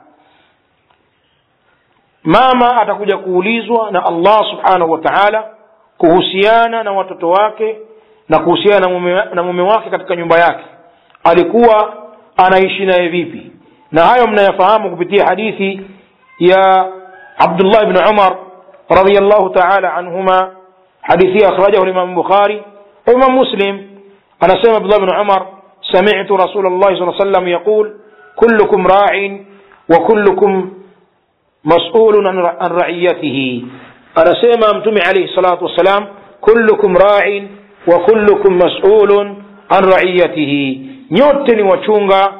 Speaker 1: mama atakuja kuulizwa na allah subhanahu wa taala kuhusiana na watoto wake na kuhusiana na mume, na mume wake katika nyumba yake alikuwa anaishi naye vipi na hayo mnayafahamu kupitia hadithi ya abdullah bni umar radiallahu taala anhuma hadithi akhrajahu limam bukhari وإمام مسلم أنا سمع عبد الله بن عمر سمعت رسول الله صلى الله عليه وسلم يقول كلكم راع وكلكم مسؤول عن رعيته أنا سمع متمي عليه الصلاة والسلام كلكم راع وكلكم مسؤول عن رعيته nyote ni wachunga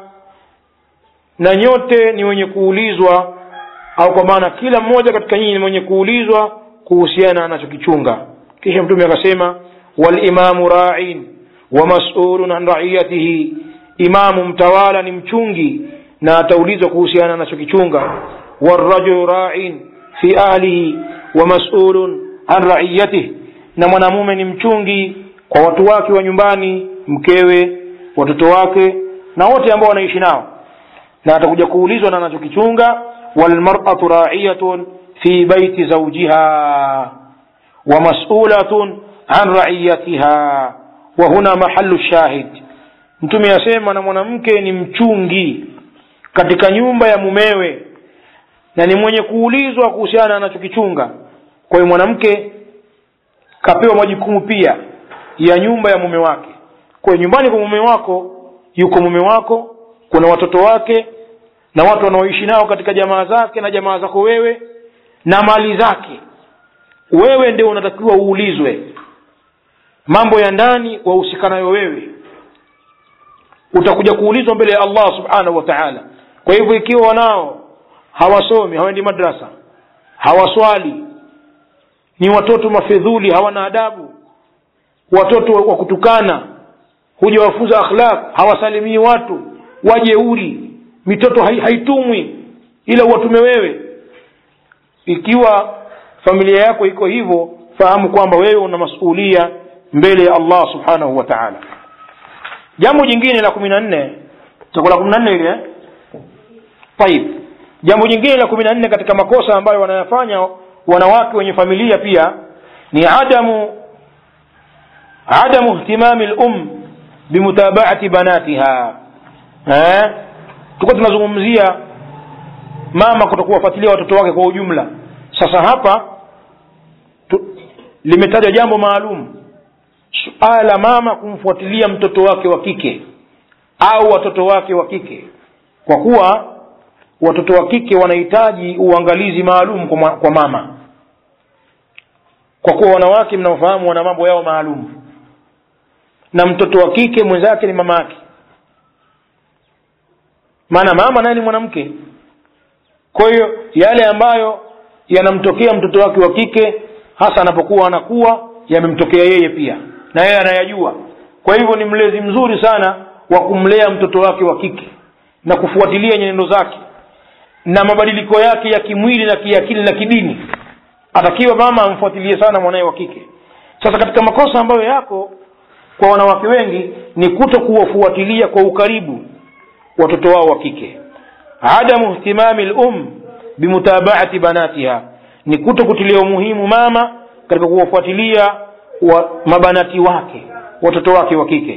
Speaker 1: na nyote ni wenye kuulizwa au kwa maana kila mmoja katika nyinyi ni mwenye kuulizwa kuhusiana anachokichunga kisha mtume akasema walimamu ra'in wa mas'ulun an ra'iyatihi imamu mtawala ni mchungi na ataulizwa kuhusiana anachokichunga warajulu ra'in fi ahlihi wa mas'ulun an ra'iyatihi na mwanamume ni mchungi kwa watu wake wa nyumbani mkewe watoto wake na wote ambao wanaishi nao na atakuja kuulizwa na anachokichunga walmar'atu ra'iyatun fi baiti zawjiha wa mas'ulatun an ra'iyatiha wa huna mahallu shahid mtume asema na mwanamke ni mchungi katika nyumba ya mumewe na ni mwenye kuulizwa kuhusiana na anachokichunga kwa hiyo mwanamke kapewa majukumu pia ya nyumba ya mume wake kwa hiyo nyumbani kwa mume wako yuko mume wako kuna watoto wake na watu wanaoishi nao katika jamaa zake na jamaa zako wewe na mali zake wewe ndio unatakiwa uulizwe mambo ya ndani wahusikanayo wewe utakuja kuulizwa mbele ya allah subhanahu wa taala kwa hivyo ikiwa wanao hawasomi hawaendi madrasa hawaswali ni watoto mafedhuli hawana adabu watoto wa kutukana huja wafunza akhlaq hawasalimii watu wajeuri mitoto hai, haitumwi ila uwatume wewe ikiwa familia yako iko hivyo fahamu kwamba wewe una masulia mbele ya allah subhanahu wa taala jambo jingine la kumi na nne tako la kumi na nne ile taib jambo jingine la kumi na nne katika makosa ambayo wanayafanya wanawake wenye familia pia ni adamu adamu ihtimami lum bimutabaati banatiha eh? tukuwa tunazungumzia mama kutokuwafuatilia watoto wake kwa ujumla sasa hapa tu, limetajwa jambo maalum suala la mama kumfuatilia mtoto wake wa kike au watoto wake wa kike kwa kuwa watoto wa kike wanahitaji uangalizi maalum kwa, kwa mama kwa kuwa wanawake mnaofahamu wana mambo yao maalum na mtoto wa kike mwenzake ni mama yake maana mama naye ni mwanamke kwa hiyo yale ambayo yanamtokea mtoto wake wa kike hasa anapokuwa anakuwa yamemtokea yeye pia na yeye anayajua kwa hivyo ni mlezi mzuri sana wa kumlea mtoto wake wa kike na kufuatilia nyenendo zake na mabadiliko yake ya kimwili na kiakili na kidini atakiwa mama amfuatilie sana mwanaye wa kike sasa katika makosa ambayo yako kwa wanawake wengi ni kuto kuwafuatilia kwa ukaribu watoto wao wa kike adamu ihtimami lum bimutabaati banatiha ni kuto kutilia umuhimu mama katika kuwafuatilia wa mabanati wake watoto wake wa kike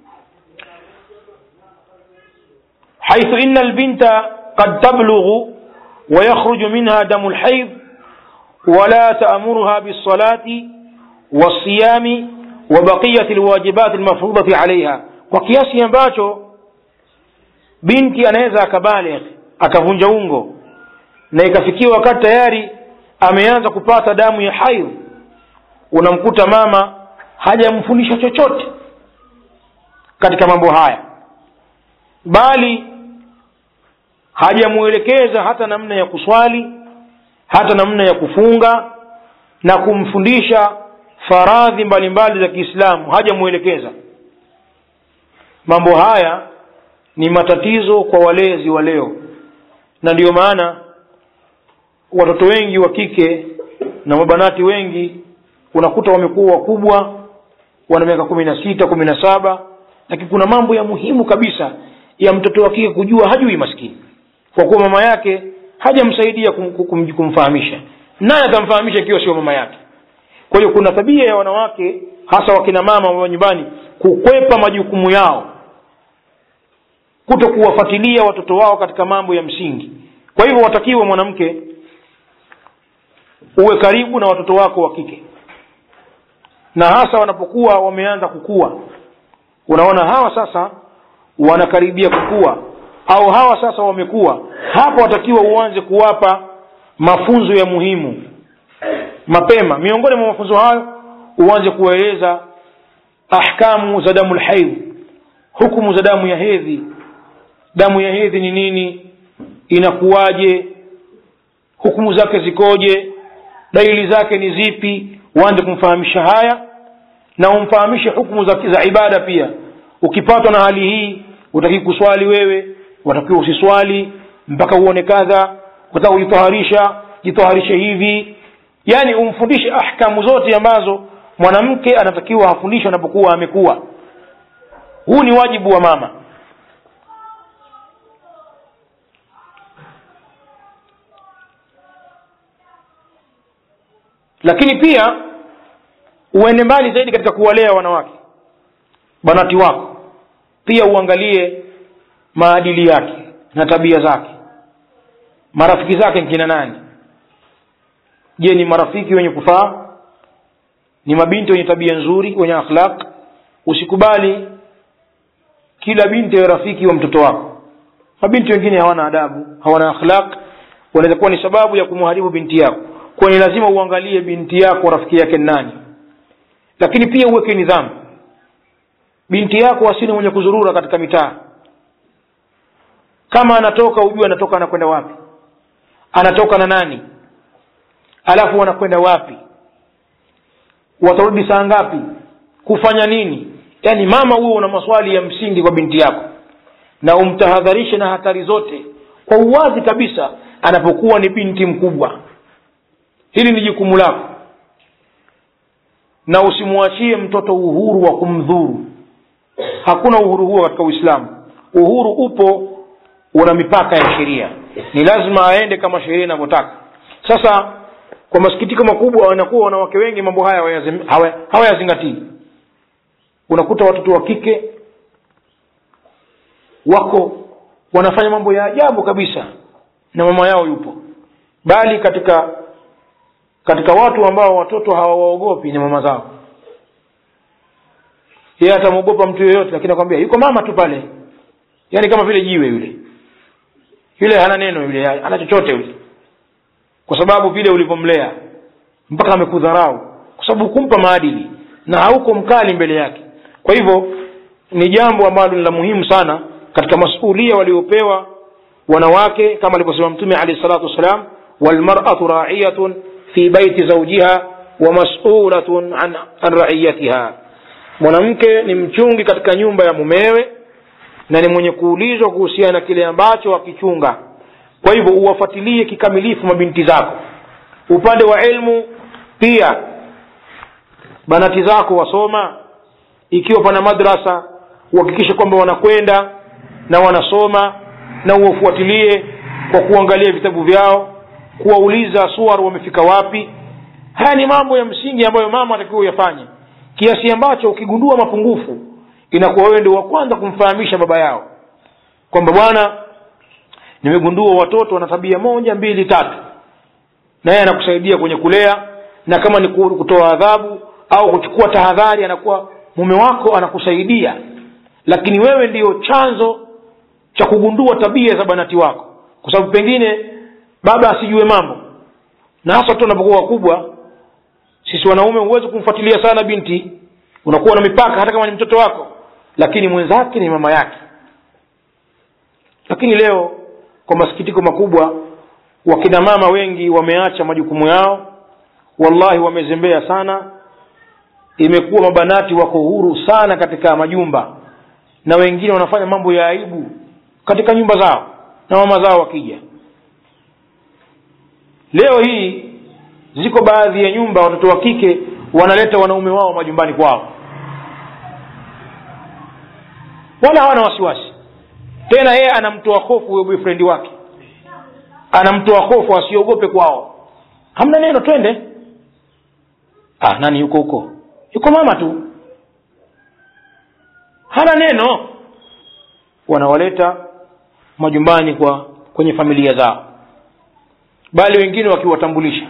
Speaker 1: haithu ina albinta qad tablughu ويخرج منها دم الحيض ولا تأمرها بالصلاة والصيام وبقية الواجبات المفروضة عليها وكياسي ambacho binti anaweza akabaligh akavunja ungo na ikafikia wakati tayari ameanza kupata damu ya haidh unamkuta mama hajamfundisha chochote katika mambo haya bali hajamuelekeza hata namna ya kuswali hata namna ya kufunga na kumfundisha faradhi mbalimbali za kiislamu hajamuelekeza mambo haya ni matatizo kwa walezi wa leo na ndiyo maana watoto wengi wa kike na mabanati wengi unakuta wamekuwa wakubwa wana miaka kumi na sita kumi na saba lakini kuna mambo ya muhimu kabisa ya mtoto wa kike kujua hajui maskini kwa kuwa mama yake hajamsaidia kum, kum, kumfahamisha naye atamfahamisha ikiwa sio mama yake kwa hiyo kuna tabia ya wanawake hasa wakina mama wa nyumbani kukwepa majukumu yao kuto kuwafuatilia watoto wao katika mambo ya msingi kwa hivyo watakiwa mwanamke uwe karibu na watoto wako wa kike na hasa wanapokuwa wameanza kukua unaona hawa sasa wanakaribia kukua au hawa sasa wamekuwa hapa watakiwa uanze kuwapa mafunzo ya muhimu mapema miongoni mwa mafunzo hayo uanze kuwaeleza ahkamu za damu lhaidh hukumu za damu ya hedhi damu ya hedhi ni nini inakuwaje hukumu zake zikoje dalili zake ni zipi uanze kumfahamisha haya na umfahamishe hukumu za, za ibada pia ukipatwa na hali hii utakii kuswali wewe watakiwa usiswali mpaka uone kadha utaka kujitaharisha jitaharishe hivi yaani umfundishe ahkamu zote ambazo mwanamke anatakiwa afundishwe anapokuwa amekuwa huu ni wajibu wa mama lakini pia uende mbali zaidi katika kuwalea wanawake banati wako pia uangalie maadili yake na tabia zake marafiki zake nkina nani je ni marafiki wenye kufaa ni mabinti wenye tabia nzuri wenye akhlaq usikubali kila binti awe rafiki wa mtoto wako mabinti wengine hawana adabu hawana akhlaq wanaweza kuwa ni sababu ya kumharibu binti yako kwa ni lazima uangalie binti yako rafiki yake nani lakini pia uweke nidhamu binti yako asini mwenye kuzurura katika mitaa kama anatoka ujue anatoka anakwenda wapi anatoka na nani alafu wanakwenda wapi watarudi saa ngapi kufanya nini yaani mama huo una maswali ya msingi kwa binti yako na umtahadharishe na hatari zote kwa uwazi kabisa anapokuwa ni binti mkubwa hili ni jukumu lako na usimwachie mtoto uhuru wa kumdhuru hakuna uhuru huo katika uislamu uhuru upo una mipaka ya sheria ni lazima aende kama sheria inavyotaka sasa kwa masikitiko makubwa wanakuwa wanawake wengi mambo haya hawayazingatii hawa unakuta watoto wa kike wako wanafanya mambo ya ajabu kabisa na mama yao yupo bali katika katika watu ambao watoto hawawaogopi ni mama zao yeye atamwogopa mtu yoyote lakini akwambia yuko mama tu pale yaani kama vile jiwe yule yule hana neno yule hana chochote yule kwa sababu vile ulivyomlea mpaka amekudharau kwa sababu hukumpa maadili na hauko mkali mbele yake kwa hivyo ni jambo ambalo ni la muhimu sana katika masulia waliopewa wanawake kama alivyosema mtume alehi salatu wassalam walmaratu raiyatun fi baiti zaujiha wa masulatun an, an raiyatiha mwanamke ni mchungi katika nyumba ya mumewe na ni mwenye kuulizwa kuhusiana na kile ambacho akichunga kwa hivyo uwafuatilie kikamilifu mabinti zako upande wa ilmu pia banati zako wasoma ikiwa pana madrasa uhakikishe kwamba wanakwenda na wanasoma na uwafuatilie kwa kuangalia vitabu vyao kuwauliza suar wamefika wapi haya ni mambo ya msingi ambayo mama atakiwa uyafanye kiasi ambacho ukigundua mapungufu inakuwa wewe ndio wa kwanza kumfahamisha baba yao kwamba bwana nimegundua watoto wana tabia moja mbili tatu na yeye anakusaidia kwenye kulea na kama ni kutoa adhabu au kuchukua tahadhari anakuwa mume wako anakusaidia lakini wewe ndiyo chanzo cha kugundua tabia za banati wako kwa sababu pengine baba asijue mambo na hasa watoto wanapokuwa wakubwa sisi wanaume huwezi kumfuatilia sana binti unakuwa na mipaka hata kama ni mtoto wako lakini mwenzake ni mama yake lakini leo kwa masikitiko makubwa wakina mama wengi wameacha majukumu yao wallahi wamezembea sana imekuwa mabanati wako huru sana katika majumba na wengine wanafanya mambo ya aibu katika nyumba zao na mama zao wakija leo hii ziko baadhi ya nyumba watoto wa kike wanaleta wanaume wao majumbani kwao wala hawana wasiwasi tena yeye anamtoa hofu huyo boyfriend wake anamtoa hofu asiogope kwao hamna neno twende ah, nani yuko huko yuko mama tu hana neno wanawaleta majumbani kwa kwenye familia zao bali wengine wakiwatambulisha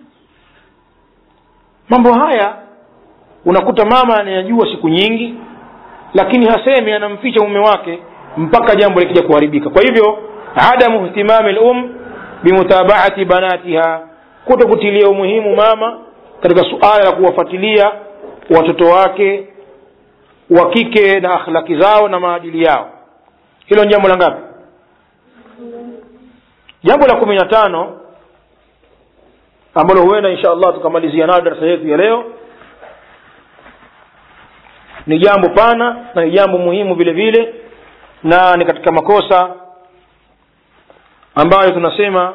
Speaker 1: mambo haya unakuta mama anayajua siku nyingi lakini hasemi anamficha mume wake mpaka jambo likija kuharibika kwa hivyo adamu ihtimami lum bimutabaati banatiha kuto kutilia umuhimu mama katika suala la kuwafuatilia watoto wake wa kike na akhlaki zao na maadili yao hilo ni jambo la ngapi jambo la kumi na tano ambalo huenda insha allah tukamalizia nayo darasa yetu ya leo ni jambo pana na ni jambo muhimu vile vile na ni katika makosa ambayo tunasema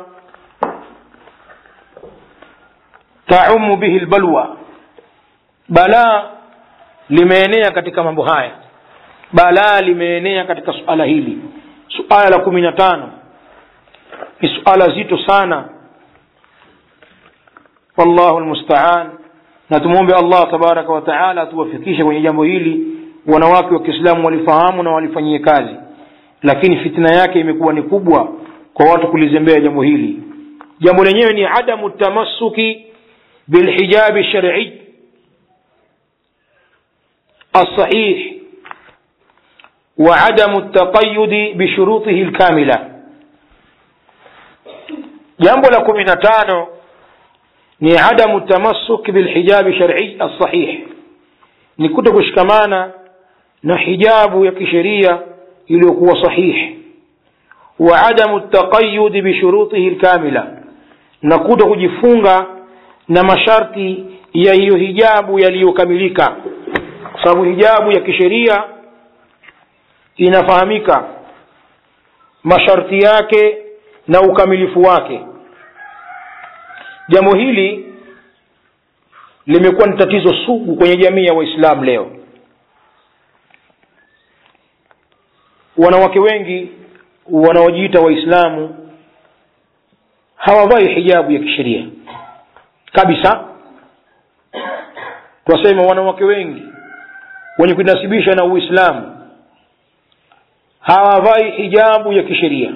Speaker 1: taumu bihi lbalwa balaa limeenea katika mambo haya balaa limeenea katika suala hili suala la kumi na tano ni suala zito sana wallahu lmustaan na tumwombe allah tabaraka wataala atuwafikishe kwenye jambo hili wanawake wa kiislamu walifahamu na walifanyie kazi lakini fitna yake imekuwa ni kubwa kwa watu kulizembea jambo hili jambo lenyewe ni adamu tamassuki bilhijabi shari'i الصحيح وعدم التقيد بشروطه الكاملة jambo la kumi na tano ni adamu tamassuk bilhijabi shar'i alsahih ni kuto kushikamana na hijabu ya kisheria iliyokuwa sahih wa adamu taqayudi bishurutihi lkamila na kuto kujifunga na masharti ya hiyo hijabu yaliyokamilika kwa sababu hijabu ya kisheria inafahamika masharti yake na ukamilifu wake jambo hili limekuwa ni tatizo sugu kwenye jamii ya waislamu leo wanawake wengi wanaojiita waislamu hawavai hijabu ya kisheria kabisa twasema wanawake wengi wenye kujinasibisha na uislamu hawavai hijabu ya kisheria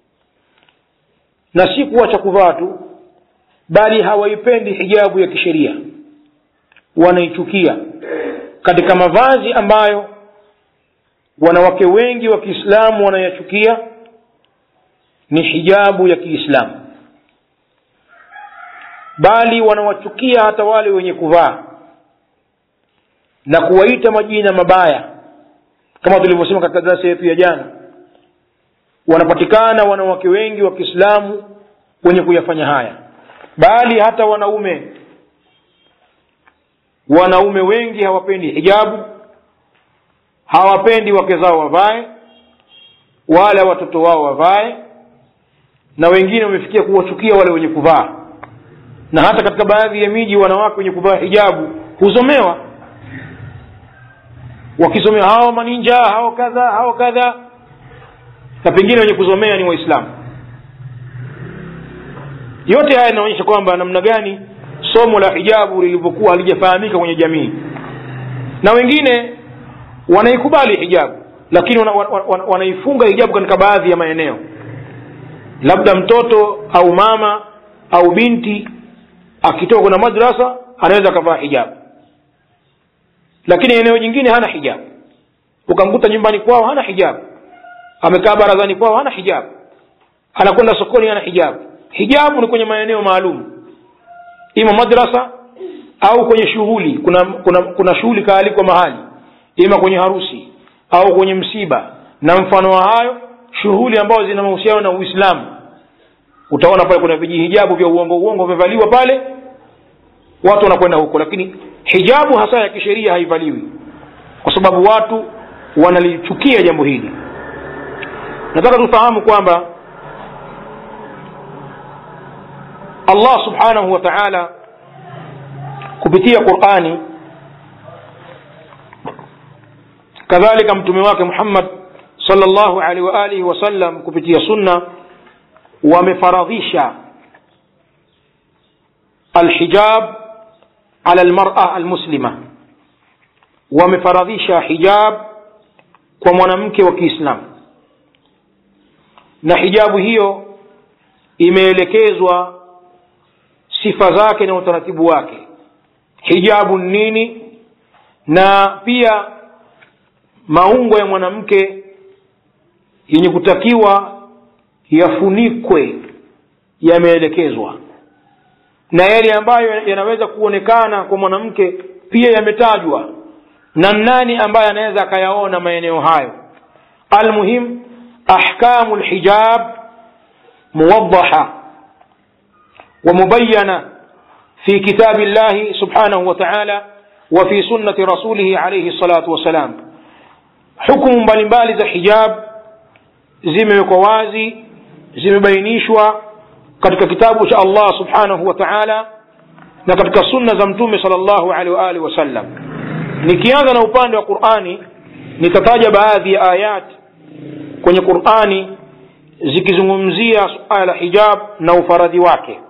Speaker 1: na si kuacha kuvaa tu bali hawaipendi hijabu ya kisheria wanaichukia katika mavazi ambayo wanawake wengi wa kiislamu wanayachukia ni hijabu ya kiislamu bali wanawachukia hata wale wenye kuvaa na kuwaita majina mabaya kama tulivyosema katika darasa yetu ya jana wanapatikana wanawake wengi wa kiislamu wenye kuyafanya haya bali hata wanaume wanaume wengi hawapendi hijabu hawapendi wake zao wavae wala watoto wao wavae na wengine wamefikia kuwachukia wale wenye kuvaa na hata katika baadhi ya miji wanawake wenye kuvaa hijabu huzomewa wakisomea hawa maninja hao kadha hao kadha na pengine wenye kuzomea ni waislamu yote haya inaonyesha kwamba namna gani somo la hijabu lilivyokuwa halijafahamika kwenye jamii na wengine wanaikubali hijabu lakini wana, wana, wana, wanaifunga hijabu katika baadhi ya maeneo labda mtoto au mama au binti akitoka kuna madrasa anaweza akavaa hijabu lakini eneo jingine hana hijabu ukamkuta nyumbani kwao hana hijabu amekaa barazani kwao hana hijabu anakwenda sokoni hana hijabu hijabu ni kwenye maeneo maalum ima madrasa au kwenye shughuli kuna kuna kuna shughuli kaalikwa mahali ima kwenye harusi au kwenye msiba na mfano wa hayo shughuli ambazo zina mahusiano na uislamu utaona pale kuna vijihijabu vya uongo uongo vimevaliwa pale watu wanakwenda huko lakini hijabu hasa ya kisheria haivaliwi kwa sababu watu wanalichukia jambo hili nataka tufahamu kwamba allah subhanahu wa taala kupitia qurani kadhalika mtume wake muhammad salllahu alaihi wa alihi wasallam kupitia sunna wamefaradhisha alhijab ala lmara almuslima wamefaradhisha hijab kwa mwanamke wa kiislamu na hijabu hiyo imeelekezwa sifa zake na utaratibu wake hijabu nini na pia maungo ya mwanamke yenye kutakiwa yafunikwe yameelekezwa na yale ambayo yanaweza kuonekana kwa mwanamke pia yametajwa na nani ambaye anaweza akayaona maeneo hayo almuhim ahkamu lhijab muwadaha ومبينة في كتاب الله سبحانه وتعالى وفي سنة رسوله عليه الصلاة والسلام حكم mbalimbali za hijab zimewekwa wazi zimebainishwa katika kitabu cha allah subhanahu wa taala na katika sunna za mtume sal llahu alehi waalihi wasallam nikianza na upande wa qurani nitataja baadhi ya ayat kwenye qurani zikizungumzia suala la hijab na ufaradhi wake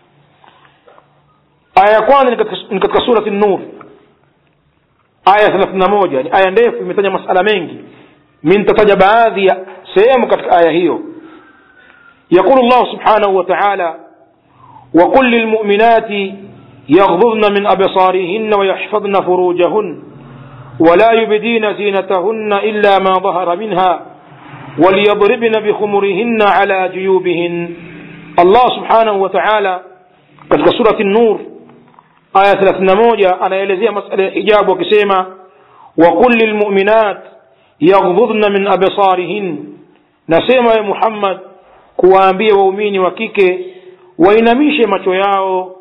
Speaker 1: aya ya kwanza ni katika, ni katika surati nur aya thelathini na moja ni aya ndefu imetaja masala mengi mi nitataja baadhi ya sehemu katika aya hiyo يقول الله سبحانه وتعالى وقل للمؤمنات يغضضن من أبصارهن ويحفظن فروجهن ولا يبدين زينتهن إلا ما ظهر منها وليضربن بخمرهن على جيوبهن الله سبحانه وتعالى katika surati nur aya thelathini na moja anaelezea masala ya hijabu akisema waqul lilmuminat yaghdhudna min absarihin nasema ye muhammad kuwaambia waumini wa kike wainamishe macho yao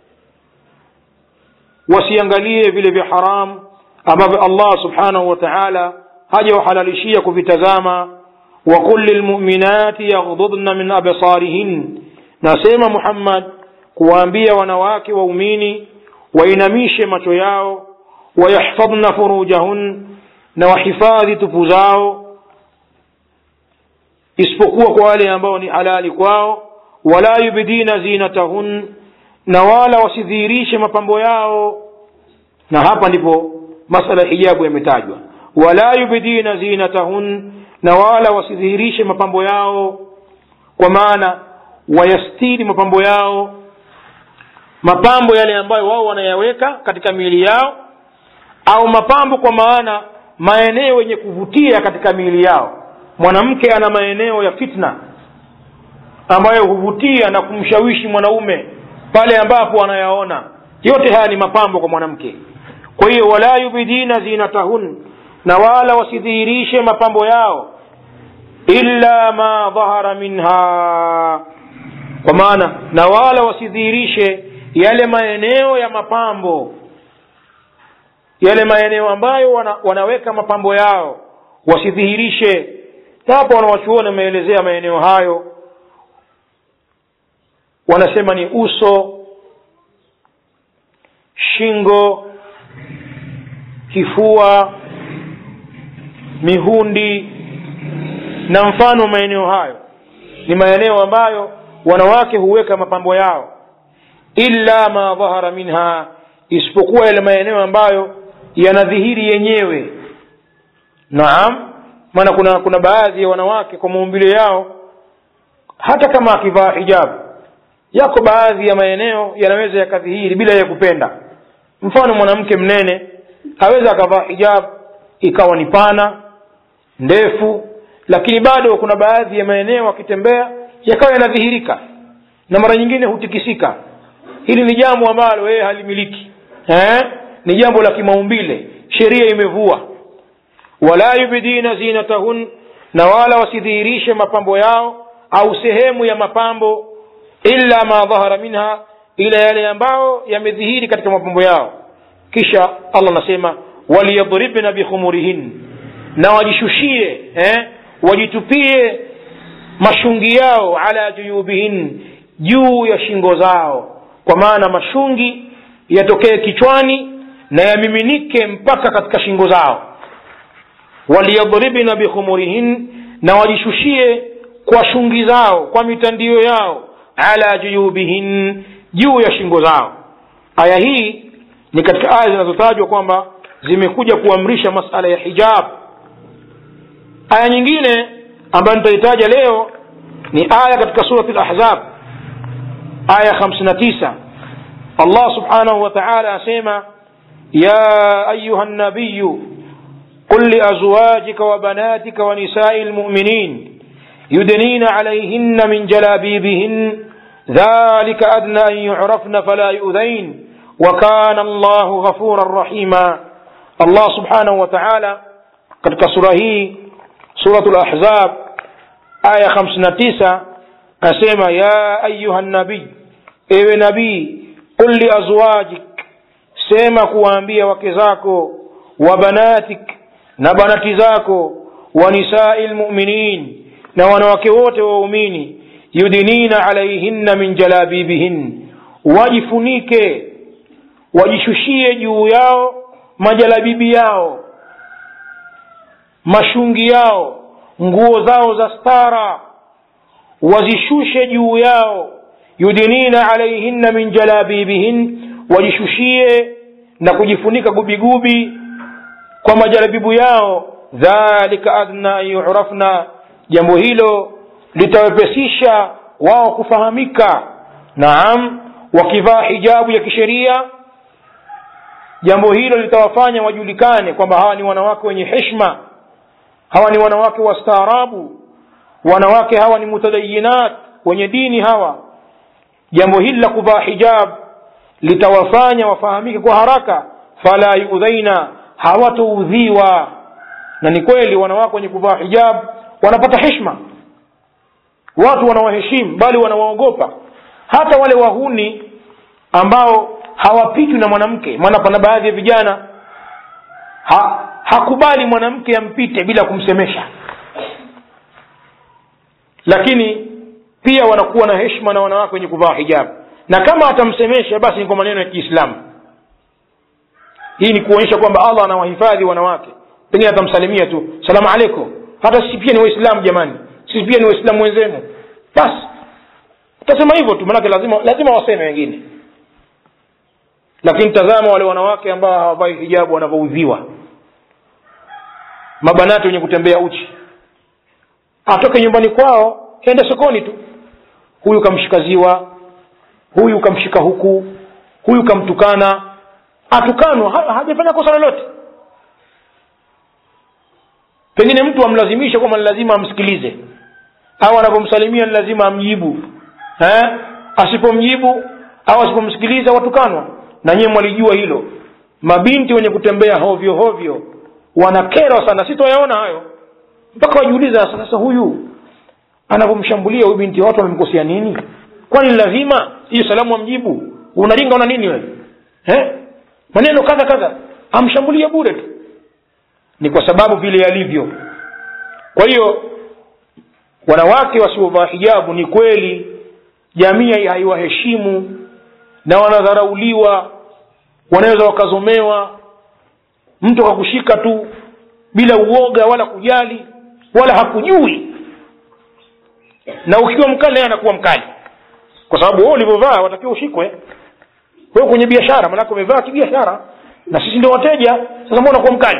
Speaker 1: wasiangalie vile vya haram ambavyo allah subhanahu wa taala hajawahalalishia kuvitazama waqul lilmuminati yaghdhudna min absarihin nasema muhammad kuwaambia wanawake waumini wainamishe macho yao wayahfadhna furujahun na wahifadhi tupu zao isipokuwa kwa wale ambao ni halali kwao wala yubdina zinatahun na wala wasidhihirishe mapambo yao na hapa ndipo masala ya hijabu yametajwa wala yubdina zinatahun na wala wasidhihirishe mapambo yao kwa maana wayastiri mapambo yao mapambo yale ambayo wao wanayaweka katika miili yao au mapambo kwa maana maeneo yenye kuvutia katika miili yao mwanamke ana maeneo ya fitna ambayo huvutia na kumshawishi mwanaume pale ambapo anayaona yote haya ni mapambo kwa mwanamke kwa hiyo wala yubidina zinatahun na wala wasidhihirishe mapambo yao illa ma dhahara minha kwa maana na wala wasidhihirishe yale maeneo ya mapambo yale maeneo ambayo wana, wanaweka mapambo yao wasidhihirishe na hapo wanawachuoni wameelezea maeneo hayo wanasema ni uso shingo kifua mihundi na mfano maeneo hayo ni maeneo ambayo wanawake huweka mapambo yao illa ma dhahara minha isipokuwa yale maeneo ambayo yanadhihiri yenyewe naam maana kuna kuna baadhi ya wanawake kwa maumbile yao hata kama akivaa hijabu yako baadhi ya maeneo yanaweza yakadhihiri bila ya kupenda mfano mwanamke mnene aweza akavaa hijabu ikawa ni pana ndefu lakini bado kuna baadhi ya maeneo akitembea yakawa yanadhihirika na mara nyingine hutikisika hili ni jambo ambalo yeye halimiliki eh? ni jambo la kimaumbile sheria imevua wala yubdina zinatahun na wala wasidhihirishe mapambo yao au sehemu ya mapambo illa ma dhahara minha ila yale ambayo yamedhihiri katika mapambo yao kisha allah anasema waliyadribna bikhumurihin na wajishushie eh? wajitupie mashungi yao ala juyubihin juu ya shingo zao kwa maana mashungi yatokee kichwani na yamiminike mpaka katika shingo zao waliyadribna bikhumurihin na wajishushie kwa shungi zao kwa mitandio yao ala juyubihin juu ya shingo zao aya hii ni katika aya zinazotajwa kwamba zimekuja kuamrisha masala ya hijab aya nyingine ambayo nitaitaja leo ni aya katika surati lahzab aya 59 allah subhanahu wa taala asema ya ayuha nabiyu قل لأزواجك وبناتك ونساء المؤمنين يدنين عليهن من جلابيبهن ذلك أدنى أن يعرفن فلا يؤذين وكان الله غفورا رحيما الله سبحانه وتعالى قد كسره سورة الأحزاب آية خمسة تسعة أسمى يا أيها النبي إيه نبي قل لأزواجك سيما كوانبيا وكزاكو وبناتك na banati zako wa nisai lmuminin na wanawake wote waumini yudinina alaihinna min jalabibihin wajifunike wajishushie juu yao majalabibi yao mashungi yao nguo zao za stara wazishushe juu yao yudinina alaihinna min jalabibihin wajishushie na kujifunika gubigubi kwa majaribibu yao dhalika adna an yurafna jambo hilo litawepesisha wao kufahamika naam wakivaa hijabu ya kisheria jambo hilo litawafanya wajulikane kwamba hawa ni wanawake wenye heshma hawa ni wanawake wastaarabu wanawake hawa ni mutadayinat wenye dini hawa jambo hili la kuvaa hijab litawafanya wafahamike kwa haraka fala yudhaina hawatoudhiwa na ni kweli wanawake wenye kuvaa hijab wanapata heshma watu wanawaheshimu bali wanawaogopa hata wale wahuni ambao hawapitwi na mwanamke maana pana baadhi ya vijana ha, hakubali mwanamke ampite bila kumsemesha lakini pia wanakuwa na heshma na wanawake wenye kuvaa hijab na kama atamsemesha basi ni kwa maneno ya kiislamu hii ni kuonyesha kwamba allah anawahifadhi wanawake pengine atamsalimia tu salamu alaikum hata sisi pia ni waislamu jamani sisi pia ni waislamu wenzenu basi utasema hivyo tu manake lazima lazima waseme wengine lakini tazama wale wanawake ambao hawavai hijabu wanavyoudhiwa mabanati wenye kutembea uchi atoke nyumbani kwao ende sokoni tu huyu kamshikaziwa huyu kamshika huku huyu kamtukana atukanwa ha, hajafanya kosa lolote pengine mtu amlazimisha kwamba ni lazima amsikilize au anapomsalimia ni lazima amjibu eh? asipomjibu au asipomsikiliza watukanwa na nyiwe mwalijua hilo mabinti wenye kutembea hovyo hovyo wanakerwa sana sitoyaona hayo mpaka wajiuliza sasa huyu anavyomshambulia huyu binti watu wamemkosea nini kwani lazima hiyo salamu amjibu unaringa una nini wewe eh? maneno kadha kadha amshambulia bure tu ni kwa sababu vile yalivyo kwa hiyo wanawake wasiovaa hijabu ni kweli jamii haiwaheshimu na wanadharauliwa wanaweza wakazomewa mtu akakushika tu bila uoga wala kujali wala hakujui na ukiwa mkali naye anakuwa mkali kwa sababu wewe ulivyovaa watakiwa ushikwe wewe kwenye biashara maanake umevaa kibiashara na sisi ndio wateja sasa mbona kuwa mkali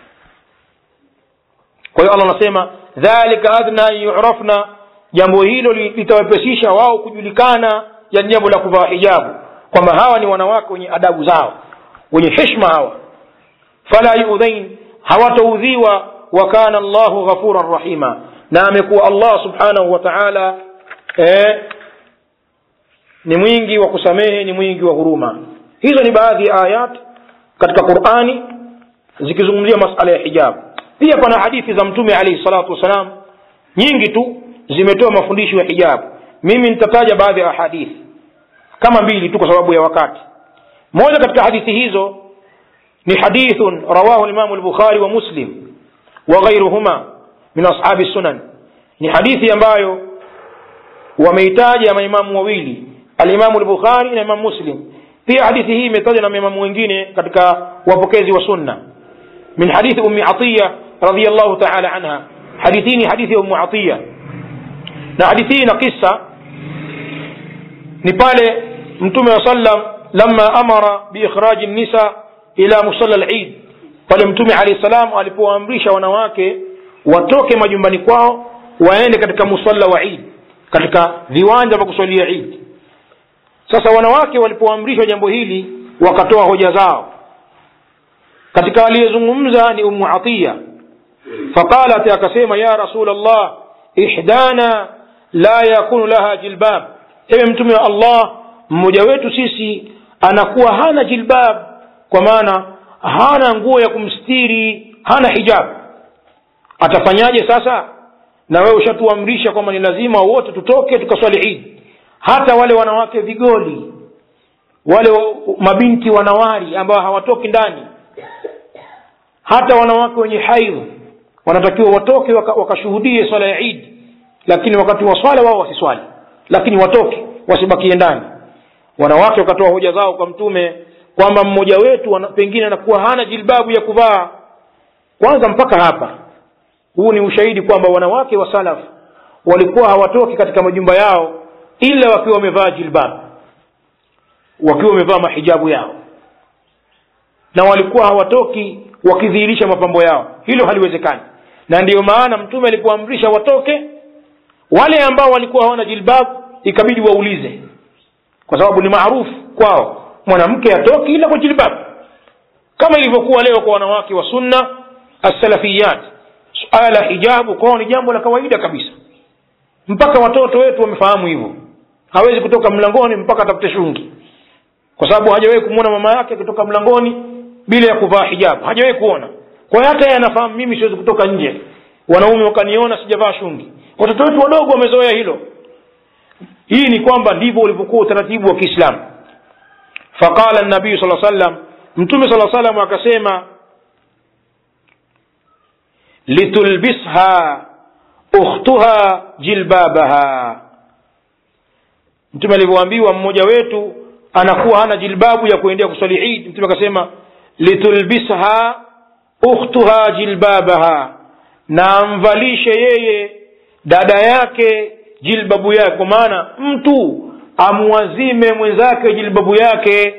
Speaker 1: kwa hiyo allah anasema dhalika adna an yurafna jambo hilo litawepesisha wao kujulikana ya jambo la kuvaa hijabu kwamba hawa ni wanawake wenye adabu zao wenye heshma hawa fala yudhain hawataudhiwa wa kana llahu ghafuran rahima na amekuwa allah subhanahu wa taala eh, ni mwingi wa kusamehe ni mwingi wa huruma hizo ni baadhi ya ayat katika qurani zikizungumzia masala ya hijabu pia pana hadithi za mtume alaihi salatu wassalam nyingi tu zimetoa mafundisho ya hijabu mimi nitataja baadhi ya hadithi kama mbili tu kwa sababu ya wakati moja katika hadithi hizo ni hadithun rawahu limamu lbukhari wa muslim وغيرهما من أصحاب السنن ni hadithi ambayo wameitaja maimamu wawili alimamu lbukhari na imamu muslim pia hadithi hii imetajwa na maimamu wengine katika wapokezi wa sunna min hadithi ummi atiya radiallahu taala anha hadithi hii ni hadithi ya ummu atiya na hadithi hii na kisa ni pale mtume wa sallam lama amara biikhraji nisa ila musalla lid pale mtume alahi salam alipowaamrisha wanawake watoke majumbani kwao waende katika musalla wa id katika viwanja vya kuswalia id sasa wanawake walipoamrishwa jambo hili wakatoa hoja zao katika aliyezungumza ni umu atiya faqalat akasema ya rasul llah ihdana la yakunu laha jilbab ewe mtume wa allah mmoja wetu sisi anakuwa hana jilbab kwa maana hana nguo ya kumstiri hana hijab atafanyaje sasa na wewe ushatuamrisha kwamba ni lazima wote tutoke tukaswali idi hata wale wanawake vigoli wale mabinti wanawari ambao hawatoki ndani hata wanawake wenye haidh wanatakiwa watoke wakashuhudie waka swala ya idi lakini wakati wa swala wao wasiswali lakini watoke wasibakie ndani wanawake wakatoa hoja zao kwa mtume kwamba mmoja wetu wana, pengine anakuwa hana jilbabu ya kuvaa kwanza mpaka hapa huu ni ushahidi kwamba wanawake wa salaf walikuwa hawatoki katika majumba yao ila wakiwa wamevaa jilbab wakiwa wamevaa mahijabu yao na walikuwa hawatoki wakidhihirisha mapambo yao hilo haliwezekani na ndiyo maana mtume alipoamrisha watoke wale ambao walikuwa hawana jilbab ikabidi waulize kwa sababu ni maarufu kwao mwanamke atoki ila kwa jilbab kama ilivyokuwa leo kwa wanawake wa sunna assalafiyat suala la hijabu kwao ni jambo la kawaida kabisa mpaka watoto wetu wamefahamu hivyo hawezi kutoka mlangoni mpaka atafute shungi kwa sababu hajawahi kumwona mama yake akitoka mlangoni bila ya kuvaa hijabu hajawahi kuona kwa hiyo hata yeye anafahamu mimi siwezi kutoka nje wanaume wakaniona sijavaa shungi watoto wetu wadogo wamezoea hilo hii ni kwamba ndivyo ulivyokuwa utaratibu wa kiislamu faqala nabiyu saa sallam mtume saa salam akasema litulbisha ukhtuha jilbabaha mtume alivyoambiwa mmoja wetu anakuwa hana jilbabu ya kuendea kuswali idi mtume akasema litulbisha ukhtuha jilbabaha na amvalishe yeye dada yake jilbabu yake kwa maana mtu amwazime mwenzake jilbabu yake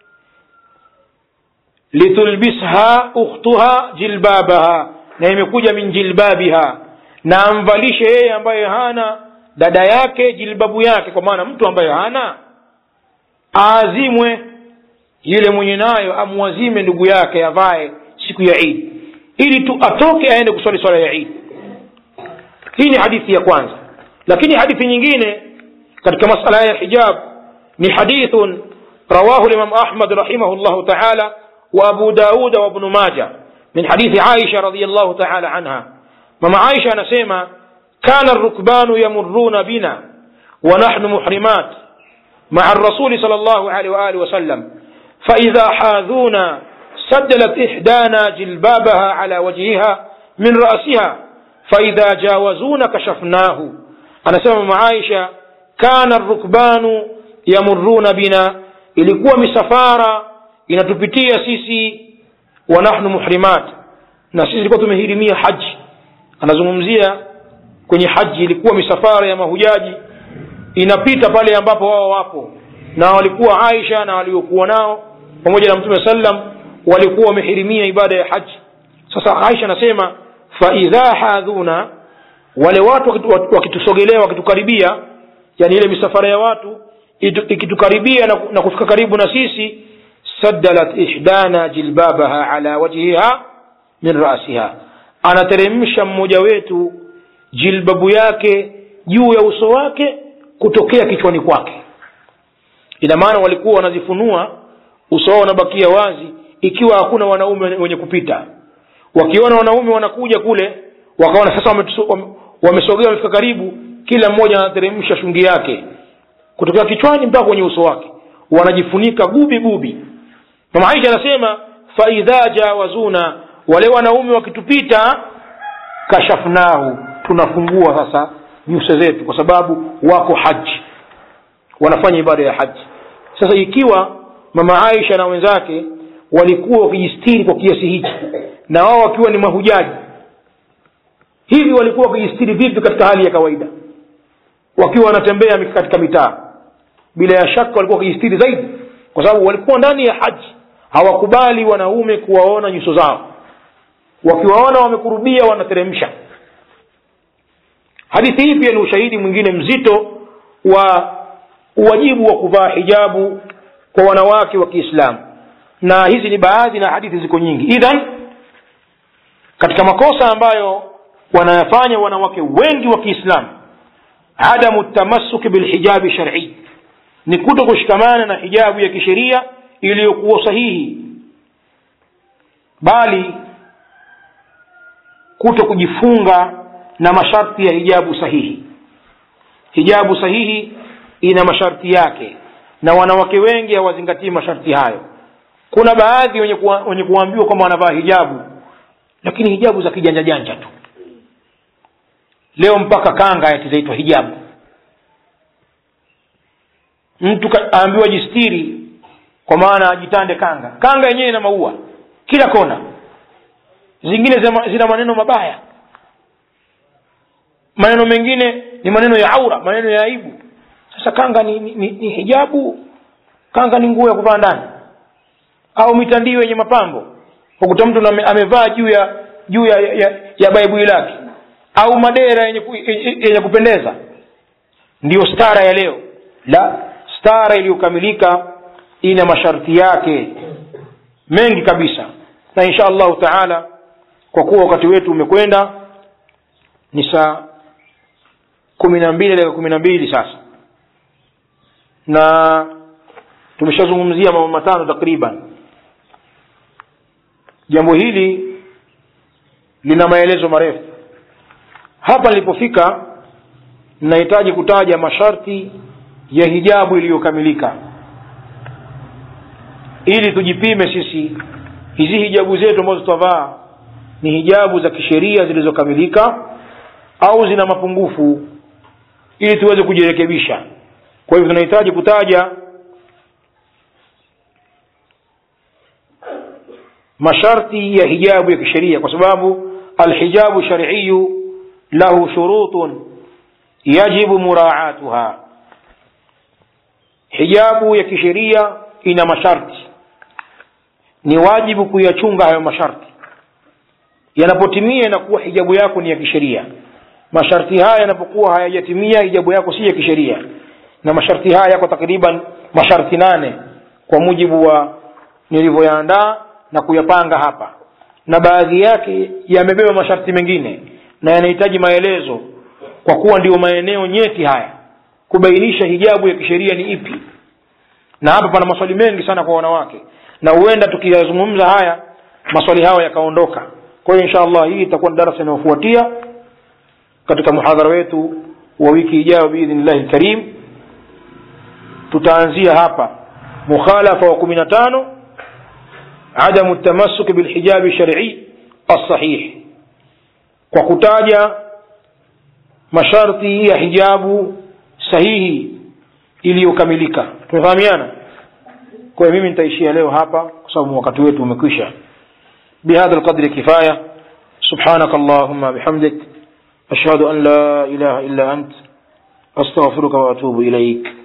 Speaker 1: litulbisha ukhtuha jilbabaha na imekuja min jilbabiha na amvalishe yeye ambaye hana dada yake jilbabu yake kwa maana mtu ambaye hana aazimwe yule mwenye nayo amwazime ndugu yake avae siku ya idi ili tu atoke aende kuswali swala ya idi hii ni hadithi ya kwanza lakini hadithi nyingine katika masala ya hijab ni hadithun rawahu limam ahmad rahimahu llahu taala wa abu dauda wa bnu maja min hadithi aisha radiallahu taala anha mama aisha anasema kana rukbanu yamuruna bina wa nahnu muhrimat مع الرسول صلى الله عليه وآله وسلم فإذا حاذونا سدلت إحدانا جلبابها على وجهها من رأسها فإذا جاوزونا كشفناه أنا سمع معايشة كان الركبان يمرون بنا ilikuwa misafara inatupitia sisi wa nahnu muhrimat na sisi ilikuwa tumehirimia haji anazungumzia kwenye haji ilikuwa misafara ya mahujaji inapita pale ambapo wao wapo na walikuwa aisha na waliokuwa nao pamoja na mtume sallam walikuwa wamehirimia ibada ya haji sasa aisha anasema faidha hadhuna wale watu wakitusogelea wakitukaribia yani ile misafara ya watu ikitukaribia na, na kufika karibu na sisi saddalat ihdana jilbabaha ala wajhiha min rasiha anateremsha mmoja wetu jilbabu yake juu ya uso wake kutokea kichwani kwake ina maana walikuwa wanazifunua uso wao unabakia wazi ikiwa hakuna wanaume wenye kupita wakiona wanaume wanakuja kule wakaona sasa wamesogea wamefika karibu kila mmoja anateremsha shungi yake kutokea kichwani mpaka kwenye uso wake wanajifunika gubi gubi mama aisha anasema faidha jawazuna wale wanaume wakitupita kashafnahu tunafungua sasa nyuso zetu kwa sababu wako haji wanafanya ibada ya haji sasa ikiwa mama aisha na wenzake walikuwa wakijistiri kwa kiasi hichi na wao wakiwa ni mahujaji hivi walikuwa wakijistiri vipi katika hali ya kawaida wakiwa wanatembea katika mitaa bila ya shaka walikuwa wakijistiri zaidi kwa sababu walikuwa ndani ya haji hawakubali wanaume kuwaona nyuso zao wakiwaona wamekurubia wanateremsha hadithi hii pia ni ushahidi mwingine mzito wa uwajibu wa kuvaa hijabu kwa wanawake wa kiislamu na hizi ni baadhi na hadithi ziko nyingi idhan katika makosa ambayo wanayafanya wanawake wengi wa kiislamu adamu tamassuki bilhijabi shar'i ni kuto kushikamana na hijabu ya kisheria iliyokuwa sahihi bali kuto kujifunga na masharti ya hijabu sahihi hijabu sahihi ina masharti yake na wanawake wengi hawazingatii masharti hayo kuna baadhi wenye, kuwa, wenye kuambiwa kwamba wanavaa hijabu lakini hijabu za kijanja janja tu leo mpaka kanga ati zaitwa hijabu mtu aambiwa jistiri kwa maana ajitande kanga kanga yenyewe ina maua kila kona zingine zina maneno mabaya maneno mengine ni maneno ya aura maneno ya aibu sasa kanga ni, ni, ni, ni hijabu kanga ni nguo ya kuvaa ndani au mitandio yenye mapambo ukuta mtu amevaa juu ya juu ya, ya, ya baibui lake au madera yenye, yenye kupendeza ndiyo stara ya leo la stara iliyokamilika ina masharti yake mengi kabisa na insha allahu taala kwa kuwa wakati wetu umekwenda ni saa kumi na mbili dakika kumi na mbili sasa na tumeshazungumzia mambo matano takriban jambo hili lina maelezo marefu hapa nilipofika ninahitaji kutaja masharti ya hijabu iliyokamilika ili tujipime sisi hizi hijabu zetu ambazo tutavaa ni hijabu za kisheria zilizokamilika au zina mapungufu ili tuweze kujirekebisha kwa hivyo tunahitaji kutaja masharti ya hijabu ya kisheria kwa sababu alhijabu shariiyu lahu shurutun yajibu muraatuha hijabu ya kisheria ina masharti ni wajibu kuyachunga hayo masharti yanapotimia inakuwa hijabu yako ni ya kisheria masharti haya yanapokuwa hayajatimia hijabu yako si ya kisheria na masharti haya yako takriban masharti nane kwa mujibu wa nilivyoyaandaa na kuyapanga hapa na baadhi yake yamebeba masharti mengine na yanahitaji maelezo kwa kuwa ndio maeneo nyeti haya kubainisha hijabu ya kisheria ni ipi na hapa pana maswali mengi sana kwa wanawake na huenda tukiyazungumza haya maswali hayo yakaondoka kwa hiyo insha allah hii itakuwa ni darasa inayofuatia katika muhadhara wetu wa wiki ijayo biidhnillahi lkarim tutaanzia hapa mukhalafa wa kumi na tano adamu tamassuki bilhijabi shar'i alsahih kwa kutaja masharti ya hijabu sahihi iliyokamilika tumefahamiana kwa hiyo mimi nitaishia leo hapa kwa sababu wakati wetu umekwisha بهذا القدر كفاية سبحانك اللهم بحمدك أشهد أن لا إله إلا أنت أستغفرك وأتوب إليك